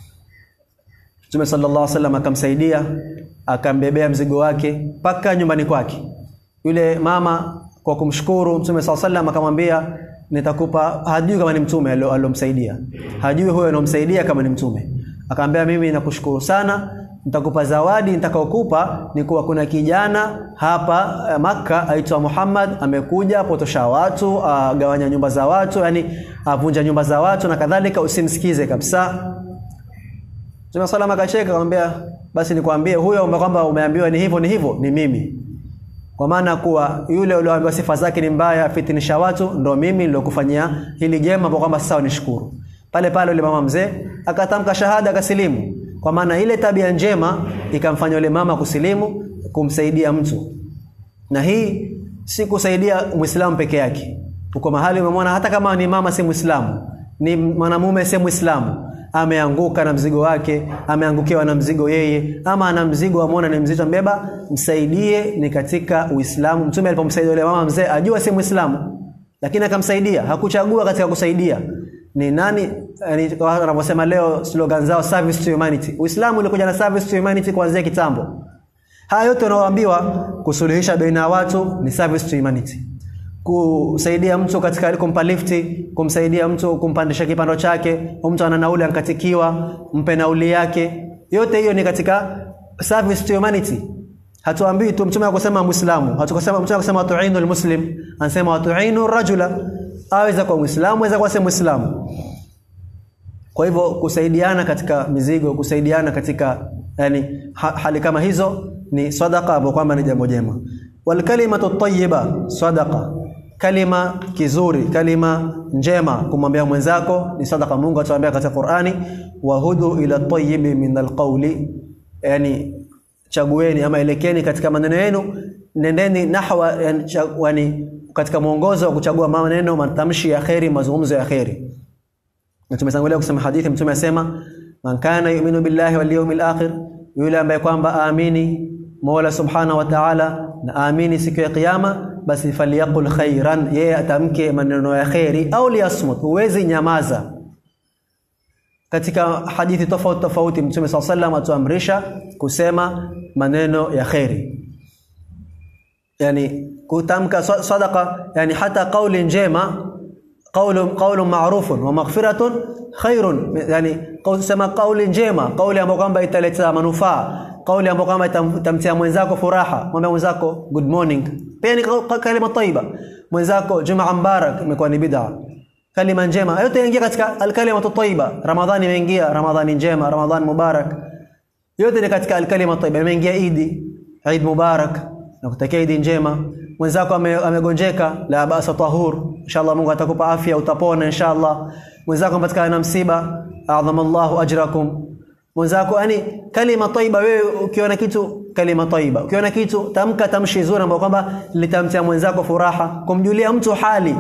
Mtume sallallahu alaihi wasallam akamsaidia akambebea mzigo wake mpaka nyumbani kwake. Yule mama kwa kumshukuru Mtume sallallahu alaihi wasallam akamwambia nitakupa hajui kama ni mtume aliyomsaidia. Hajui huyo anomsaidia kama ni mtume. Akamwambia mimi nakushukuru sana nitakupa zawadi nitakayokupa ni kuwa kuna kijana hapa eh, Makka aitwa Muhammad amekuja potosha watu agawanya nyumba za watu yani avunja nyumba za watu na kadhalika usimsikize kabisa Mtume salama akacheka akamwambia basi nikwambie huyo ambaye kwamba umeambiwa ni hivyo ni hivyo ni mimi. Kwa maana kuwa yule ulioambiwa sifa zake ni mbaya fitinisha watu ndo mimi nilokufanyia hili jema kwa kwamba sasa nishukuru. Pale pale yule mama mzee akatamka shahada akasilimu. Kwa maana ile tabia njema ikamfanya yule mama kusilimu kumsaidia mtu. Na hii si kusaidia Muislamu peke yake. Uko mahali umemwona hata kama ni mama si Muislamu, ni mwanamume si Muislamu, ameanguka na mzigo wake ameangukiwa na mzigo yeye ama ana mzigo amuona ni mzito mbeba msaidie ni katika Uislamu mtume alipomsaidia yule mama mzee ajua si Muislamu lakini akamsaidia hakuchagua katika kusaidia ni nani yani wanavyosema leo slogan zao service to humanity uislamu ulikuja na service to humanity kuanzia kitambo haya yote unaoambiwa kusuluhisha baina ya watu ni service to humanity kusaidia mtu katika kumpa lifti kumsaidia mtu kumpandisha kipando chake mtu ana nauli ankatikiwa mpe nauli yake yote hiyo ni katika service to humanity hatuambii tu mtume akusema muislamu hatukasema mtume akusema watuinu almuslim anasema watuinu rajula aweza kwa muislamu aweza kwa si muislamu kwa hivyo kusaidiana katika mizigo kusaidiana katika yani ha, hali kama hizo ni sadaqa ambapo kwamba ni jambo jema wal kalimatu tayyiba sadaqa kalima kizuri kalima njema kumwambia mwenzako ni sadaqa Mungu atuambia katika Qur'ani wahudu ila tayyibi min alqawli yani chagueni ama elekeni katika maneno yenu nendeni nahwa yani, yani katika mwongozo wa kuchagua maneno matamshi ya kheri mazungumzo ya kheri na tumetangulia kusema hadithi mtume asema man kana yu'minu billahi wal yawmil akhir yule ambaye kwamba aamini Mola subhanahu wa ta'ala na aamini siku ya kiyama basi faliyaqul khairan yeye atamke maneno ya kheri au liyasmut huwezi nyamaza katika hadithi tofauti tofauti mtume SAW sallam atuamrisha kusema maneno ya kheri yani kutamka sadaqa yani hata kauli njema qawlu qawlu ma'rufun wa maghfiratun khairun yani kusema kauli njema kauli ambayo kwamba italeta manufaa kauli ambayo kwamba itamtia mwenzako furaha mwambie mwenzako good morning pia ni kalima taiba mwenzako jumaa mubarak imekuwa ni bid'a kalima njema yote yaingia katika alkalima tayyiba ramadhani imeingia ramadhani njema ramadhani mubarak yote ni katika alkalima tayyiba imeingia idi eid mubarak na kutakia idi njema mwenzako amegonjeka la basa tahur inshallah Mungu atakupa afya utapona inshallah mwenzako mpatikana na msiba a'dhamallahu ajrakum mwenzako yani kalima tayyiba wewe ukiona kitu kalima tayyiba ukiona kitu tamka tamshi zuri ambapo kwamba litamtia mwenzako furaha kumjulia mtu hali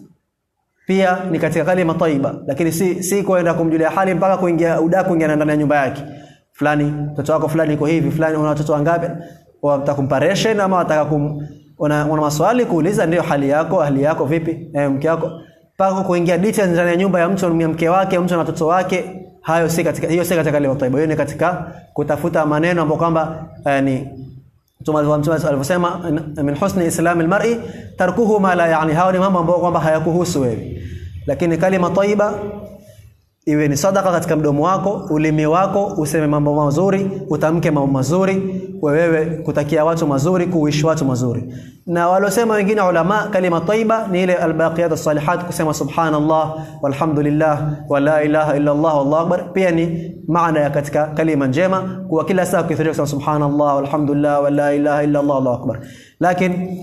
pia ni katika kalima tayyiba lakini si si kwenda kumjulia hali mpaka kuingia udaku kuingia ndani ya nyumba yake fulani mtoto wako fulani iko hivi fulani una watoto wangapi wataka comparison ama wataka kum una, una maswali kuuliza ndio hali yako hali yako vipi eh, mke wako mpaka kuingia details ndani ya nyumba ya mtu mke wake mtu na watoto wake hayo si katika hiyo si katika kalima tayyiba hiyo ni katika kutafuta maneno ambayo kwamba eh, ni Mtume alivyosema min husni islam almar'i tarkuhu ma la yani hao ni mambo ambayo kwamba hayakuhusu wewe lakini kalima tayyiba iwe ni sadaka katika mdomo wako ulimi wako useme mambo mazuri utamke mambo mazuri wewe kutakia watu mazuri kuishi watu mazuri na walosema wengine ulama kalima tayyiba ni ile albaqiyat as-salihat kusema subhanallah walhamdulillah wala ilaha illa Allah wallahu akbar pia ni maana ya katika kalima njema kwa kila saa ukithiria kusema subhanallah walhamdulillah wala ilaha illa Allah wallahu akbar lakini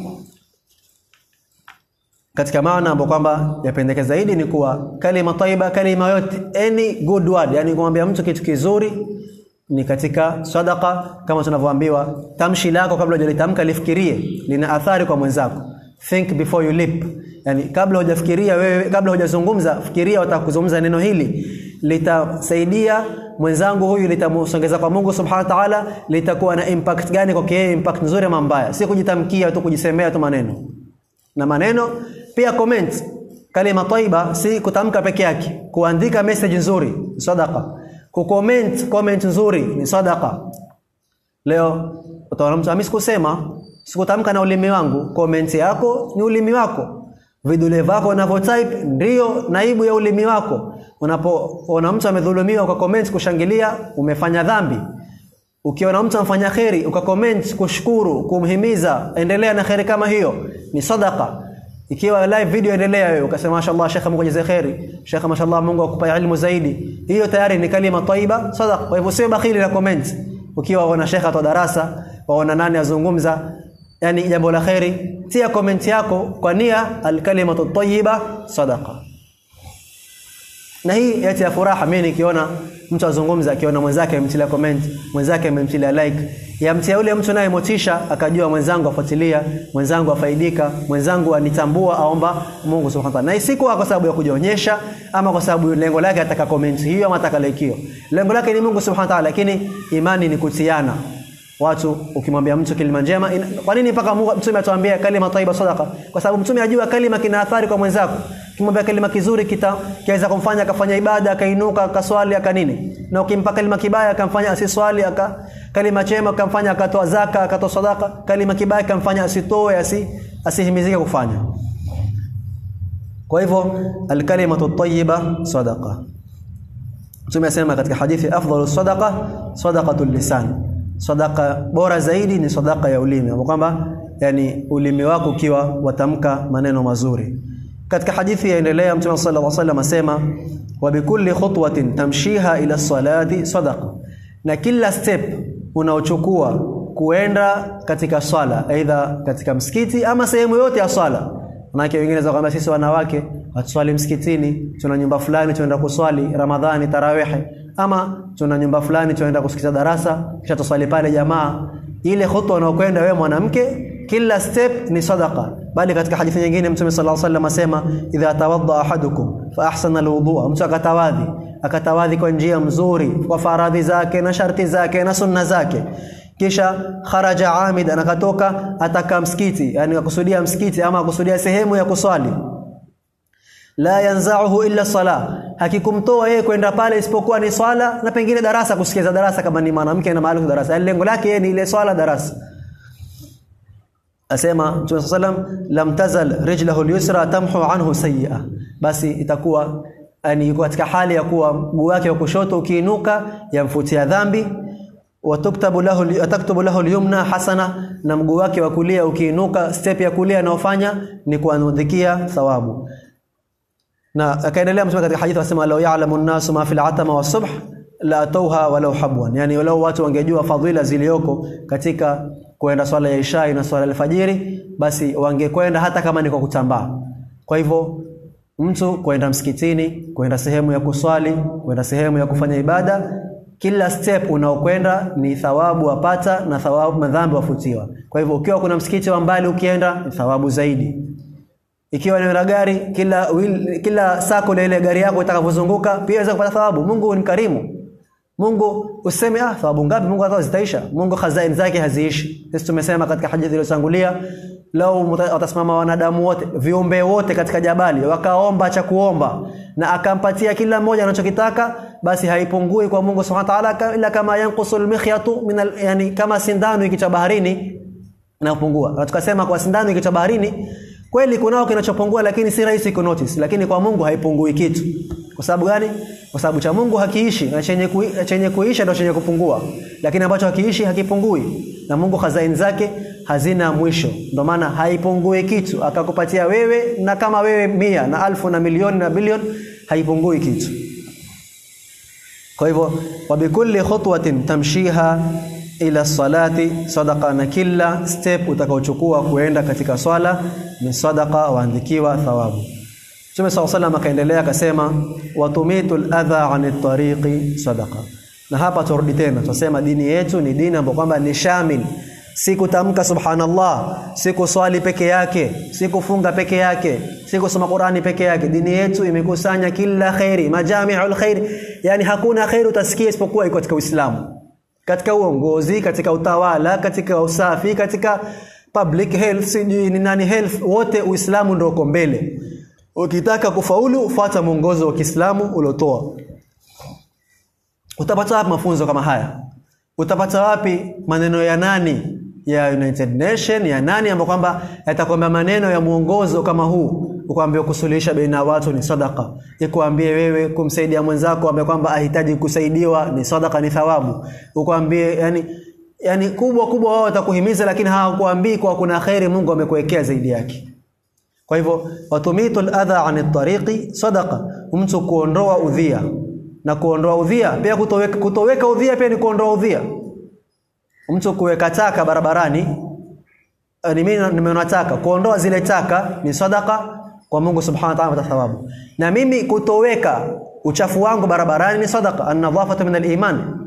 katika maana ambapo kwamba yapendekeza zaidi ni kuwa kalima taiba kalima yote any good word yani kumwambia mtu kitu kizuri ni katika sadaqa kama tunavyoambiwa tamshi lako kabla hujalitamka lifikirie lina athari kwa mwenzako think before you leap yani kabla hujafikiria wewe kabla hujazungumza fikiria utakuzungumza neno hili litasaidia mwenzangu huyu litamsongeza kwa Mungu subhanahu wa ta'ala litakuwa na impact gani kwa yeye impact nzuri ama mbaya si kujitamkia tu kujisemea tu maneno na maneno pia comment kalima taiba si kutamka peke yake kuandika message nzuri sadaqa kucomment comment nzuri ni sadaqa leo utaona mtu amisi kusema sikutamka na ulimi wangu comment yako ni ulimi wako vidole vako unavyo type ndio naibu ya ulimi wako unapoona mtu amedhulumiwa kwa comment kushangilia umefanya dhambi ukiona mtu amfanya kheri ukacomment kushukuru kumhimiza endelea na kheri kama hiyo ni sadaqa ikiwa live video endelea wewe ukasema mashallah shekha Mungu ajaze kheri shekha mashallah Mungu akupa elimu zaidi hiyo tayari ni kalima taiba sadaqa kwa hivyo sio bakhili na comment ukiwa una shekha wa darasa waona nani azungumza yani jambo la kheri tia comment yako kwa nia alkalimatu tayyiba sadaqa na hii yati ya furaha mimi nikiona mtu azungumza akiona mwenzake amemtilia comment mwenzake amemtilia like yamtia yule mtu naye motisha akajua mwenzangu afuatilia mwenzangu afaidika mwenzangu anitambua aomba Mungu subhanahu wa ta'ala na isikuwa kwa sababu ya kujionyesha ama kwa sababu lengo lake ataka comment hiyo ama ataka like hiyo lengo lake ni Mungu subhanahu wa ta'ala lakini imani ni kutiana watu ukimwambia mtu kalima njema ina, kwa nini mpaka mtume atuambia kalima taiba sadaqa kwa sababu mtume ajua kalima kina athari kwa mwenzako Ukimwambia kalima kizuri kita kiweza kumfanya akafanya ibada akainuka akaswali akanini, na ukimpa kalima kibaya akamfanya asiswali aka kalima chema akamfanya akatoa zaka akatoa sadaka, kalima kibaya akamfanya asitoe asi asihimizike kufanya. Kwa hivyo alkalimatu tayyiba sadaqa. Mtume asema katika hadithi afdalu sadaqa sadaqatul lisan. Sadaqa bora zaidi ni sadaqa ya ulimi. Ambapo kwamba yani ulimi wako ukiwa watamka maneno mazuri. Katika hadithi yaendelea Mtume sallallahu alaihi wasallam asema wa bikulli khutwatin tamshiha ila salati sadaqa. Na kila step unaochukua kuenda katika swala aidha katika msikiti ama sehemu yote ya swala Manake wengine za kwamba sisi wanawake hatuswali msikitini, tuna nyumba fulani tunaenda kuswali Ramadhani tarawehe, ama tuna nyumba fulani tunaenda kusikiza darasa kisha tuswali pale jamaa. Ile khutwa unaokwenda wewe mwanamke, kila step ni sadaqa. Bali katika hadithi nyingine Mtume sallallahu alaihi wasallam asema idha tawadda ahadukum fa ahsana alwudhu, mtu akatawadhi akatawadhi kwa njia mzuri kwa faradhi zake na sharti zake na sunna zake kisha kharaja amid anakatoka ataka msikiti yani akusudia msikiti ama akusudia sehemu ya kuswali la yanza'uhu illa sala hakikumtoa yeye kwenda pale isipokuwa ni swala na pengine darasa kusikiza darasa kama ni mwanamke na mahali darasa yani lengo lake yeye ni ile swala darasa asema Mtume sallam lam tazal rijlahu al-yusra tamhu anhu sayyi'a basi itakuwa yani yuko katika hali ya kuwa mguu wake wa kushoto ukiinuka yamfutia dhambi watuktabu lahu ataktubu lahu al-yumna hasana na mguu wake wa kulia ukiinuka step ya kulia anayofanya ni kuandikia thawabu na akaendelea mtume katika hadithi akasema law ya'lamu an-nasu ma fil atama was-subh la atawha walau habwan yani walau watu wangejua fadhila zilioko katika kuenda swala ya isha na swala ya alfajiri basi wangekwenda hata kama ni kwa kutambaa kwa hivyo mtu kwenda msikitini kwenda sehemu ya kuswali kwenda sehemu ya kufanya ibada kila step unaokwenda ni thawabu wapata na thawabu madhambi wafutiwa kwa hivyo ukiwa kuna msikiti wa mbali ukienda ni thawabu zaidi ikiwa ni gari kila wheel, kila sako la ile gari yako itakavyozunguka pia unaweza kupata thawabu Mungu ni karimu Mungu useme ah thawabu ngapi Mungu atao zitaisha Mungu khazain zake haziishi sisi tumesema katika hadithi iliyotangulia lau watasimama wanadamu wote viumbe wote katika jabali wakaomba cha kuomba na akampatia kila mmoja anachokitaka basi haipungui kwa Mungu Subhanahu wa ta'ala ila kama yanqusul mikhyatu min al, yani kama sindano ikicha baharini inapungua na tukasema kwa sindano ikicha baharini kweli kunao kinachopungua lakini si rahisi ku notice lakini kwa Mungu haipungui kitu kwa sababu gani kwa sababu cha Mungu hakiishi na chenye kui, chenye kuisha ndio chenye kupungua lakini ambacho hakiishi hakipungui na Mungu hazaini zake hazina mwisho ndio maana haipungui kitu akakupatia wewe na kama wewe mia na alfu na milioni na bilioni haipungui kitu kwa hivyo wa bikulli khutwatin tamshiha ila salati sadaqa na kila step utakaochukua kuenda katika swala ni sadaqa waandikiwa thawabu Mtume SAW salam akaendelea akasema watumitul adha anit tariqi sadaqa na hapa turudi tena tunasema dini yetu ni dini ambayo kwamba ni shamil si kutamka subhanallah si kuswali peke yake si kufunga peke yake si kusoma Qurani peke yake dini yetu imekusanya kila khairi majami'ul khair yani hakuna khairi utasikia isipokuwa iko katika Uislamu katika uongozi katika utawala katika usafi katika public health sijui ni nani health wote Uislamu ndio uko mbele ukitaka kufaulu fuata mwongozo wa Kiislamu uliotoa utapata wapi mafunzo kama haya utapata wapi maneno ya nani ya United Nation ya nani ambapo kwamba yatakwambia maneno ya mwongozo kama huu ukwambia kusuluhisha baina watu ni sadaka ikwambie wewe kumsaidia mwenzako ambaye kwamba ahitaji kusaidiwa ni sadaka ni thawabu ukwambie yani yani kubwa kubwa wao watakuhimiza lakini hawakuambii kwa kuna khairi Mungu amekuwekea zaidi yake kwa hivyo watumitul adha anit tariqi sadaqa mtu kuondoa udhia na kuondoa udhia pia kutoweka, kutoweka udhia pia ni kuondoa udhia mtu kuweka taka barabarani ni mimi nimeona taka kuondoa zile taka ni sadaka kwa Mungu subhanahu wa ta'ala thawabu na mimi kutoweka uchafu wangu barabarani ni sadaka an-nadhafatu min al-iman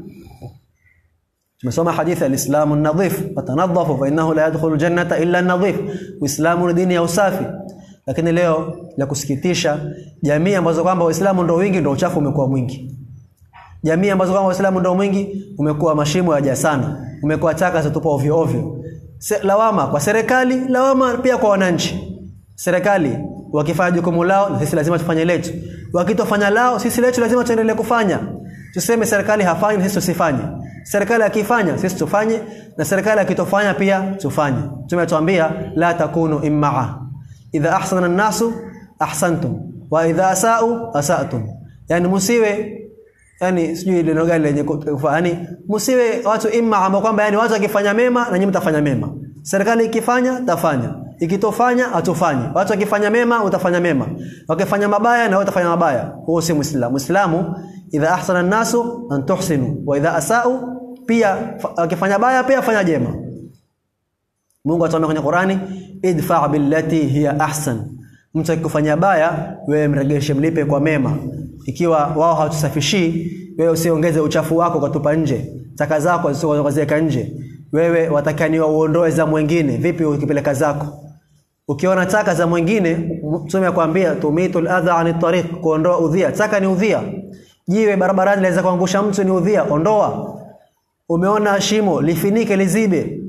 tumesoma hadithi al-islamu an-nadhif fatanadhafu fa innahu la yadkhulu jannata illa an-nadhif uislamu ni dini ya usafi lakini leo la kusikitisha jamii ambazo kwamba waislamu ndio wingi ndio uchafu umekuwa mwingi jamii ambazo kwamba waislamu ndio mwingi umekuwa mashimo yaja sana umekuwa taka zitupa ovyo ovyo Se, lawama kwa serikali lawama pia kwa wananchi serikali wakifanya jukumu lao na sisi lazima tufanye letu wakitofanya lao sisi letu lazima tuendelee kufanya tuseme serikali hafanyi sisi tusifanye serikali akifanya sisi tufanye na serikali akitofanya pia tufanye tumetuambia la takunu immaa idha ahsana an-nasu ahsantum wa idha asau asatum yani musiwe yani sijui neno gani lenye kufanya yani msiwe watu imma ambao kwamba yani watu wakifanya mema na nyinyi mtafanya mema serikali ikifanya tafanya ikitofanya atufanye watu wakifanya mema utafanya mema wakifanya mabaya na wewe utafanya mabaya huo si muislamu muislamu idha ahsana an-nasu an tuhsinu wa idha asau pia wakifanya baya pia fanya jema Mungu atuambia kwenye Qurani idfa billati hiya ahsan mtu akikufanyia baya wewe mregeshe mlipe kwa mema ikiwa wao hawatusafishii wewe usiongeze uchafu wako ukatupa nje taka zako zisizoziweka nje wewe watakaniwa uondoe za mwingine vipi ukipeleka zako ukiona taka za mwingine mtume akwambia tumitul adha ani tariq kuondoa udhia taka ni udhia jiwe barabarani laweza kuangusha mtu ni udhia ondoa umeona shimo lifinike lizibe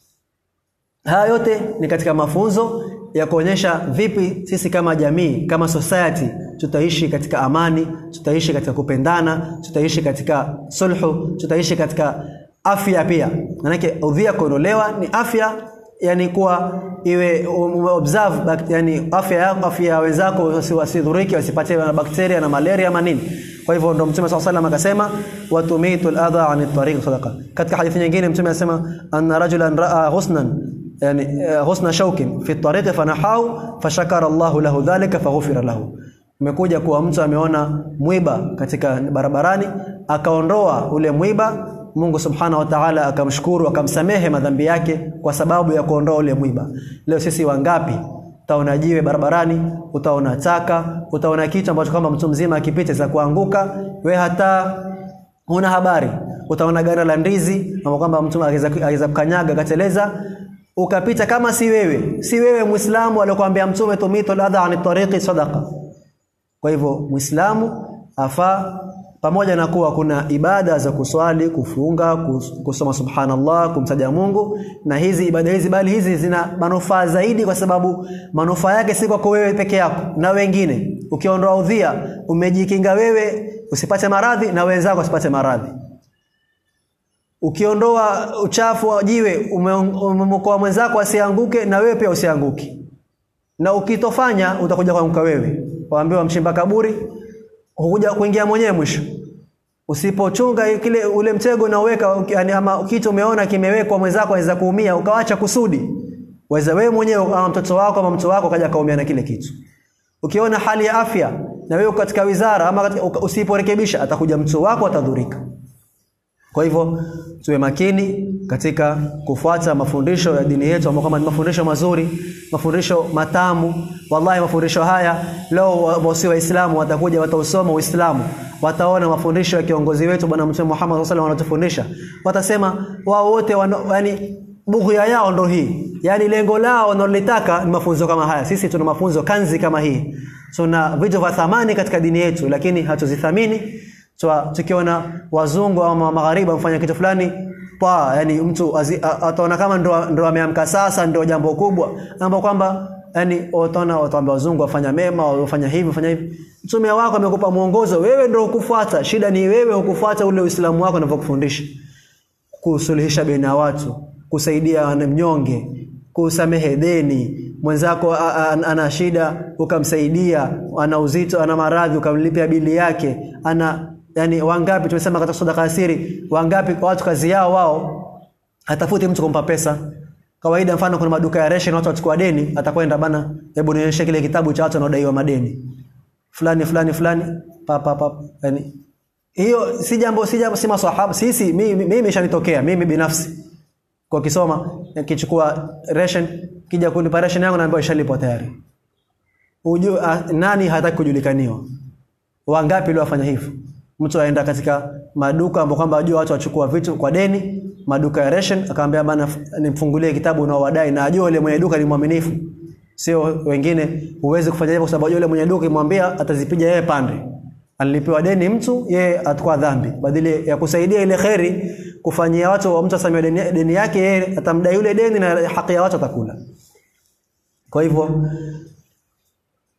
haya yote ni katika mafunzo ya kuonyesha vipi sisi kama jamii kama society tutaishi katika amani tutaishi katika kupendana tutaishi katika sulhu tutaishi katika afya pia manake udhia kuondolewa ni afya yani kuwa iwe observe yani afya yako afya ya wenzako wasidhuriki wasipate na bakteria na malaria na nini kwa hivyo ndo mtume swalla sallam akasema watumitul adha an tariq sadaqa katika hadithi nyingine mtume anasema anna rajulan raa husnan yani husna shaukin fi tariq fanahahu fashakara Allah lahu dhalika faghfira lahu umekuja kuwa mtu ameona mwiba katika barabarani akaondoa ule mwiba Mungu subhanahu wa ta'ala akamshukuru akamsamehe madhambi yake kwa sababu ya kuondoa ule mwiba leo sisi wangapi utaona jiwe barabarani utaona taka utaona kitu ambacho kama mtu mzima akipita za kuanguka we hata una habari utaona gari la ndizi ama kwamba mtu aweza kukanyaga kateleza ukapita kama si wewe si wewe muislamu aliyokuambia mtume tumitu ladha ani tariqi sadaqa kwa hivyo muislamu afaa pamoja na kuwa kuna ibada za kuswali kufunga kusoma subhanallah kumtaja Mungu na hizi ibada hizi bali hizi zina manufaa zaidi kwa sababu manufaa yake si kwako wewe peke yako na wengine ukiondoa udhia umejikinga wewe usipate maradhi na wenzako wasipate maradhi ukiondoa uchafu wa jiwe umemkoa mwenzako asianguke na wewe pia usianguke na ukitofanya utakuja kuanguka wewe waambiwa mchimba kaburi hukuja kuingia mwenyewe mwisho usipochunga kile ule mtego na uweka yani ama kitu umeona kimewekwa mwenzako anaweza kuumia ukawacha kusudi waweza wewe mwenyewe ama mtoto wako ama mtu wako kaja kaumia na kile kitu ukiona hali ya afya na wewe katika wizara ama usiporekebisha atakuja mtu wako atadhurika kwa hivyo tuwe makini katika kufuata mafundisho ya dini yetu ambayo kama ni mafundisho mazuri, mafundisho matamu. Wallahi mafundisho haya leo wasi waislamu watakuja watausoma Uislamu, wataona mafundisho ya kiongozi wetu bwana Mtume Muhammad sallallahu alaihi wanatufundisha. Watasema wao wote yani bughya yao ndo hii. Yaani lengo lao wanalotaka ni mafunzo kama haya. Sisi tuna mafunzo kanzi kama hii. Tuna vitu vya thamani katika dini yetu lakini hatuzithamini so, tukiona wazungu ama magharibi wamfanya kitu fulani pa yani mtu ataona kama ndo ndo ameamka sasa ndio jambo kubwa ambapo kwamba yani utaona wataambia wazungu wafanya mema wafanya hivi wafanya hivi mtume wako amekupa mwongozo wewe ndio ukufuata shida ni wewe ukufuata ule uislamu wako unavyokufundisha kusuluhisha baina ya watu kusaidia mnyonge kusamehe deni mwenzako ana shida ukamsaidia ana uzito ana maradhi ukamlipia bili yake ana yani wangapi tumesema katika sadaka asiri wangapi watu kazi yao wao hatafuti mtu kumpa pesa kawaida mfano kuna maduka ya ration watu wachukua deni atakwenda bana hebu nionyeshe kile kitabu cha watu wanaodaiwa madeni fulani fulani fulani pa pa pa yani hiyo si jambo si jambo si maswahaba sisi mimi mimi imeshanitokea mimi binafsi kwa kisoma kichukua ration kija kulipa ration yangu naambiwa ishalipwa tayari Uju, a, nani hataki kujulikaniwa wangapi leo wafanya hivyo mtu aenda katika maduka ambapo kwamba ajua watu wachukua vitu kwa deni maduka ya ration akamwambia bana nimfungulie kitabu unaowadai na ajua yule mwenye duka ni mwaminifu sio wengine huwezi kufanya hivyo kwa sababu yule mwenye duka imwambia atazipiga yeye pande alilipiwa deni mtu yeye atakuwa dhambi badili ya kusaidia ile kheri kufanyia watu wa mtu asamia deni, deni yake yeye atamdai yule deni na haki ya watu atakula kwa hivyo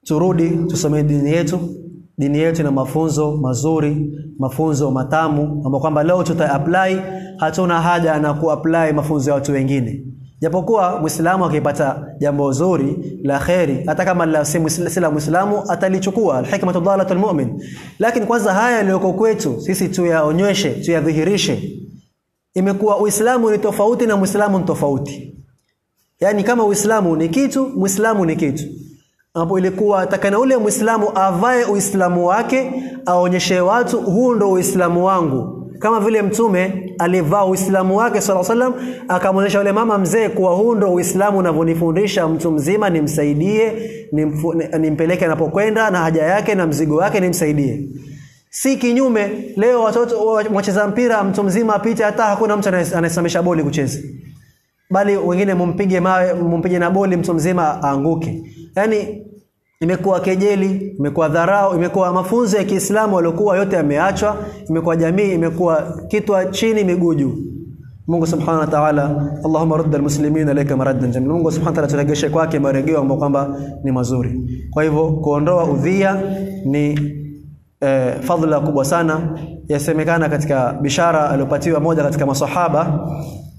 turudi tusomee dini yetu dini yetu ina mafunzo mazuri mafunzo matamu ambapo kwamba leo tuta apply hatuna haja na kuapply mafunzo ya watu wengine japokuwa muislamu akipata jambo zuri la kheri hata kama la si muisla- si la muislamu atalichukua alhikmatu dhalatul mu'min lakini kwanza haya yaliyoko kwetu sisi tuyaonyeshe tuyadhihirishe imekuwa uislamu ni tofauti na muislamu ni tofauti yaani kama uislamu ni kitu muislamu ni kitu ambapo ilikuwa takana ule muislamu avae uislamu wake aonyeshe watu huu ndo uislamu wangu kama vile mtume alivaa uislamu wake sala salam akamwonyesha yule mama mzee kuwa huu ndo uislamu unavyonifundisha mtu mzima nimsaidie nimfu- ni- nimpeleke anapokwenda na haja yake na mzigo wake nimsaidie si kinyume leo watoto wa- wacheza mpira mtu mzima apite hata hakuna mtu anaye- anayesimamisha boli kucheza bali wengine mumpige mawe mumpige na boli mtu mzima aanguke yani imekuwa kejeli imekuwa dharau imekuwa mafunzo ya Kiislamu waliokuwa yote yameachwa imekuwa jamii imekuwa kitwa chini miguu juu Mungu Subhanahu wa Ta'ala Allahumma rudda almuslimina ilayka maraddan jamil Mungu Subhanahu wa Ta'ala turegeshe kwake marejeo ambayo kwamba ni mazuri kwa hivyo kuondoa udhia ni eh, fadhila kubwa sana yasemekana katika bishara aliyopatiwa moja katika masahaba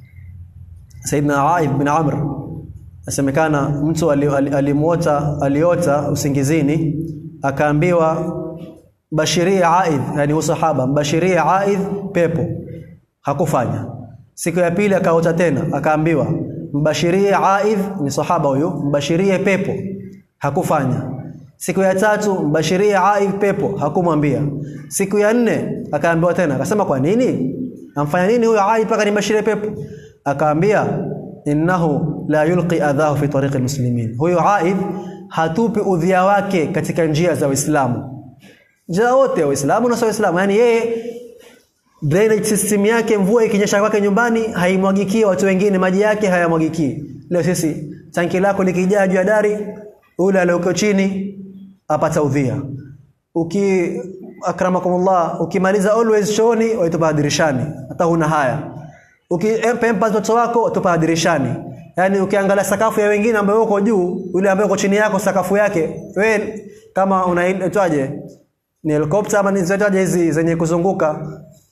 Saidina Aib bin Amr asemekana mtu ali- ali- alimuota aliota usingizini akaambiwa bashirie Aidh yani usahaba mbashirie Aidh pepo hakufanya siku ya pili akaota tena akaambiwa mbashirie Aidh ni sahaba huyo mbashirie pepo hakufanya siku ya tatu mbashirie Aidh pepo hakumwambia siku ya nne akaambiwa tena akasema kwa nini amfanya nini huyo Aidh mpaka nimbashirie pepo akaambia innahu la yulqi adhahu fi tariqi almuslimin huyo Aidh hatupi udhia wake katika njia za Uislamu njia wote Waislamu na sio Waislamu yani yeye drainage system yake mvua ikinyesha kwake nyumbani haimwagikii watu wengine maji yake hayamwagikii leo sisi tanki lako likijaa juu ya dari ule aliyoko chini apata udhia uki akramakumullah ukimaliza always chooni waitupa dirishani hata huna haya ukipempa mtoto wako watupa dirishani yani ukiangalia sakafu ya wengine ambayo uko juu yule ambaye uko chini yako sakafu yake we kama unaitwaje ni helicopter ama ni zitaje hizi zenye kuzunguka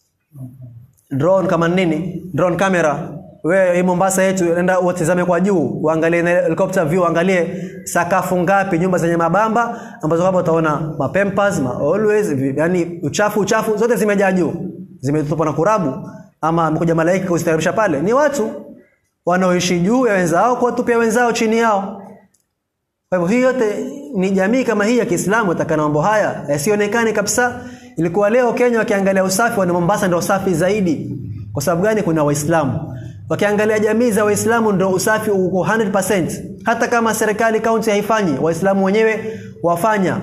drone kama nini drone camera wewe hii Mombasa yetu nenda utizame kwa juu uangalie na helicopter view uangalie sakafu ngapi nyumba zenye mabamba ambazo hapo utaona mapempas ma always vi- yani uchafu uchafu zote zimejaa juu zimetupwa na kurabu ama amekuja malaika kuziteremsha pale ni watu wanaoishi juu ya wenzao kuwatupia wenzao chini yao kwa hivyo hii yote ni jamii kama hii ya Kiislamu itakana mambo haya yasionekane kabisa. Ilikuwa leo Kenya wakiangalia usafi wana Mombasa ndio usafi zaidi. Kwa sababu gani? Kuna Waislamu. Wakiangalia jamii za Waislamu ndio usafi uko 100%. Hata kama serikali kaunti haifanyi, Waislamu wenyewe wafanya.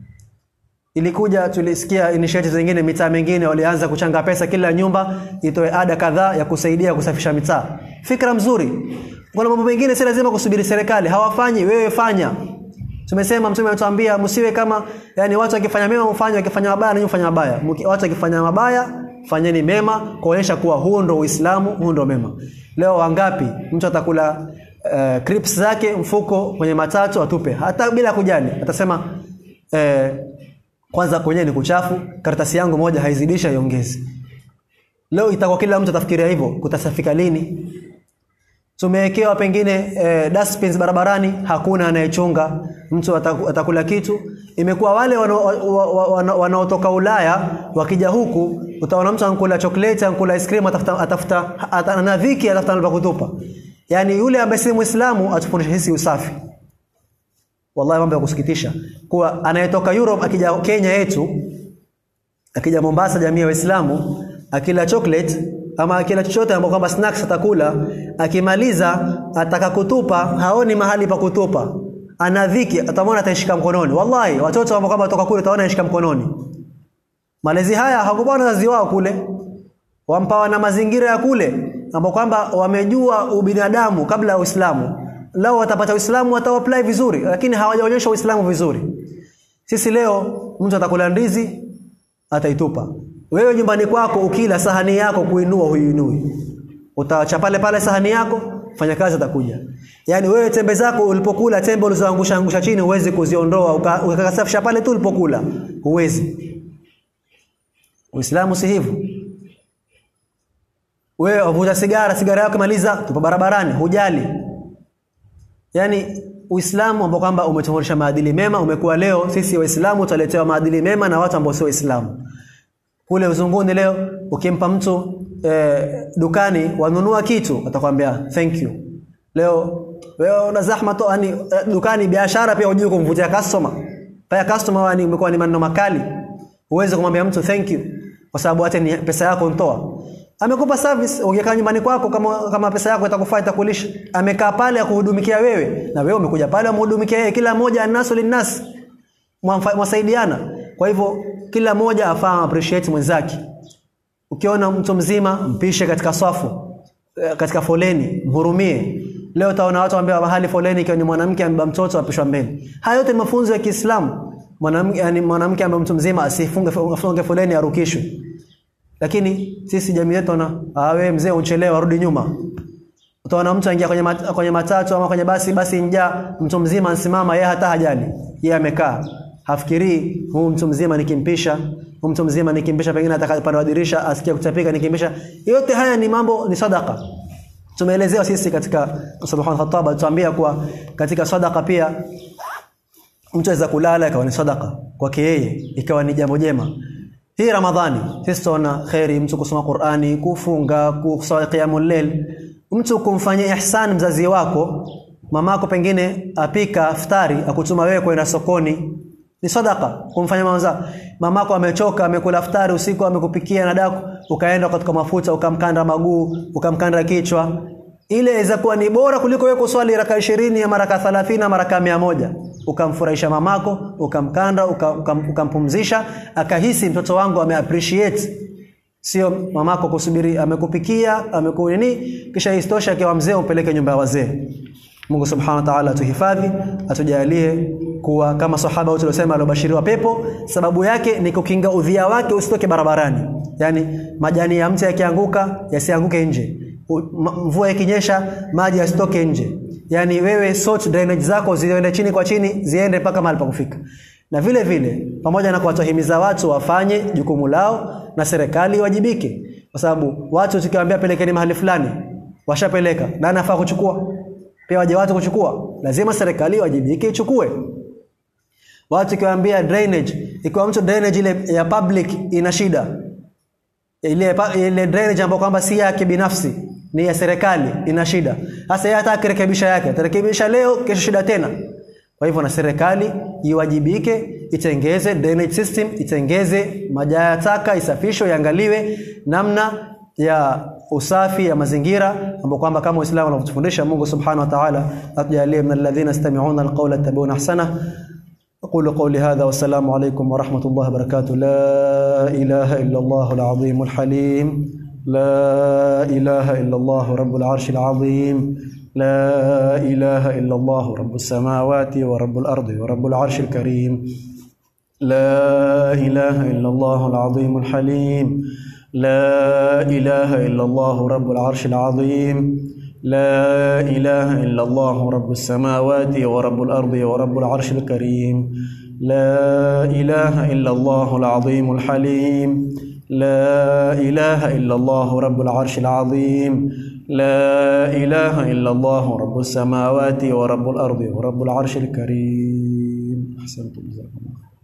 Ilikuja tulisikia initiative zingine mitaa mingine walianza kuchanga pesa kila nyumba itoe ada kadhaa ya kusaidia kusafisha mitaa. Fikra mzuri. Kuna mambo mengine si lazima kusubiri serikali, hawafanyi, wewe fanya. Tumesema mtume anatuambia msiwe kama yani watu wakifanya mema mfanye wakifanya mabaya nanyi mfanye mabaya. Mki- Watu wakifanya mabaya fanyeni mema kuonyesha kuwa huo ndo Uislamu, huo ndo mema. Leo wangapi mtu atakula uh, crips zake mfuko kwenye matatu atupe hata bila kujali. Atasema eh, kwanza kwenyewe ni kuchafu, karatasi yangu moja haizidisha iongeze. Leo itakuwa kila mtu atafikiria hivyo, kutasafika lini? tumewekewa pengine eh, dustbins barabarani hakuna anayechunga mtu ataku- atakula kitu imekuwa wale wanao- wa- wa- wana- wanaotoka Ulaya wakija huku utaona mtu ankula chocolate ankula ice cream atafuta atafuta ata- ana dhiki atafuta mahali pa kutupa yani yule ambaye si muislamu atufundisha sisi usafi wallahi mambo ya kusikitisha kuwa anayetoka Europe akija Kenya yetu akija Mombasa jamii ya Waislamu akila chocolate ama akila chochote ambapo kwamba snacks atakula akimaliza ataka kutupa haoni mahali pa kutupa ana dhiki atamwona ataishika mkononi wallahi watoto ambao kwamba watoka kule utaona anashika mkononi malezi haya hawakupewa na wazazi wao kule wampawa na mazingira ya kule ambao kwamba wamejua ubinadamu kabla ya Uislamu lao watapata Uislamu wataapply vizuri lakini hawajaonyesha Uislamu vizuri sisi leo mtu atakula ndizi ataitupa. Wewe nyumbani kwako ukila sahani yako kuinua huiinui. Utaacha pale pale sahani yako mfanyakazi atakuja yaani wewe tembe zako ulipokula tembe ulizoangusha angusha chini huwezi kuziondoa uka- ukakasafisha pale tu ulipokula huwezi uislamu si hivyo wewe wavuta sigara sigara yako maliza tupo barabarani hujali yaani uislamu ambao kwamba umetufundisha maadili mema umekuwa leo sisi waislamu tutaletewa maadili mema na watu ambao sio waislamu kule uzunguni leo ukimpa mtu eh, dukani wanunua kitu atakwambia thank you leo wewe una zahma to yani eh, dukani biashara pia hujui kumvutia customer pia customer wani umekuwa ni maneno makali uweze kumwambia mtu thank you kwa sababu hata ni pesa yako ntoa amekupa service ungekaa nyumbani kwako kama kama pesa yako itakufaa itakulisha amekaa pale akuhudumikia wewe na wewe umekuja pale amhudumikia yeye kila mmoja anasu linnas Mwamfa- mwasaidiana kwa hivyo kila mmoja afaa appreciate mwenzake ukiona mtu mzima mpishe katika safu eh, katika foleni mhurumie leo utaona watu ambao mahali foleni ikiwa ni mwanamke amebeba mtoto apishwa mbele haya yote ni mafunzo ya Kiislamu mwanamke yani mwanamke ambaye mtu mzima asifunge afunge foleni arukishwe lakini sisi jamii yetu na ah wewe mzee unchelewa rudi nyuma utaona mtu aingia kwenye, mat, kwenye matatu ama kwenye basi basi njaa mtu mzima ansimama yeye hata hajali yeye amekaa hafikirii huu mtu mzima nikimpisha huu mtu mzima nikimpisha pengine atakapanda wa dirisha asikia kutapika nikimpisha yote haya ni mambo ni sadaka tumeelezewa sisi katika subhanahu khataba tuambia kuwa katika sadaka pia mtu aweza kulala ikawa ni sadaka kwake yeye ikawa ni jambo jema hii ramadhani sisi tunaona khairi mtu kusoma qurani kufunga kuswali qiyamul layl mtu kumfanyia ihsan mzazi wako mamako pengine apika iftari akutuma wewe kwenda sokoni ni sadaka kumfanyia mama mamako amechoka amekula iftari usiku amekupikia na daku ukaenda katika mafuta ukamkanda maguu ukamkanda kichwa ile inaweza kuwa ni bora kuliko wewe kuswali raka 20 ya maraka 30 maraka 100 ukamfurahisha mamako ukamkanda uka- ukam- ukampumzisha akahisi mtoto wangu ameappreciate sio mamako kusubiri amekupikia amekunini kisha istosha akiwa mzee umpeleke nyumba ya wazee Mungu subhanahu wa ta'ala atuhifadhi atujalie kuwa kama sahaba wote waliosema aliobashiriwa pepo sababu yake ni kukinga udhia wake usitoke barabarani yani majani ya mti yakianguka yasianguke nje U- ma- mvua ikinyesha maji yasitoke nje yani wewe sort drainage zako ziende chini kwa chini ziende mpaka mahali pa kufika na vile vile pamoja na kuwatahimiza watu wafanye jukumu lao na serikali iwajibike kwa sababu watu tukiwaambia pelekeni mahali fulani washapeleka na anafaa kuchukua pia waje watu kuchukua lazima serikali iwajibike ichukue watu ikiwaambia drainage ikiwa mtu drainage ile ya public ina shida ile pa- ile drainage ambayo kwamba si yake binafsi ni ya serikali ina shida sasa yeye hata akirekebisha yake atarekebisha leo kesho shida tena kwa hivyo na serikali iwajibike itengeze drainage system itengeze majaa ya taka isafishwe iangaliwe namna ya usafi ya mazingira ambao kwamba kama Uislamu unavyotufundisha Mungu Subhanahu wa Ta'ala atujalie min alladhina yastami'una alqawla yattabi'una ahsana أقول قولي هذا والسلام عليكم ورحمة الله وبركاته لا إله إلا الله العظيم الحليم لا إله إلا الله رب العرش العظيم لا إله إلا الله رب السماوات ورب الأرض ورب العرش الكريم لا إله إلا الله العظيم الحليم لا إله إلا الله رب العرش العظيم لا إله إلا الله رب السماوات ورب الأرض ورب العرش الكريم لا إله إلا الله العظيم الحليم لا إله إلا الله رب العرش العظيم لا إله إلا الله رب السماوات ورب الأرض ورب العرش الكريم أحسنتم جزاكم الله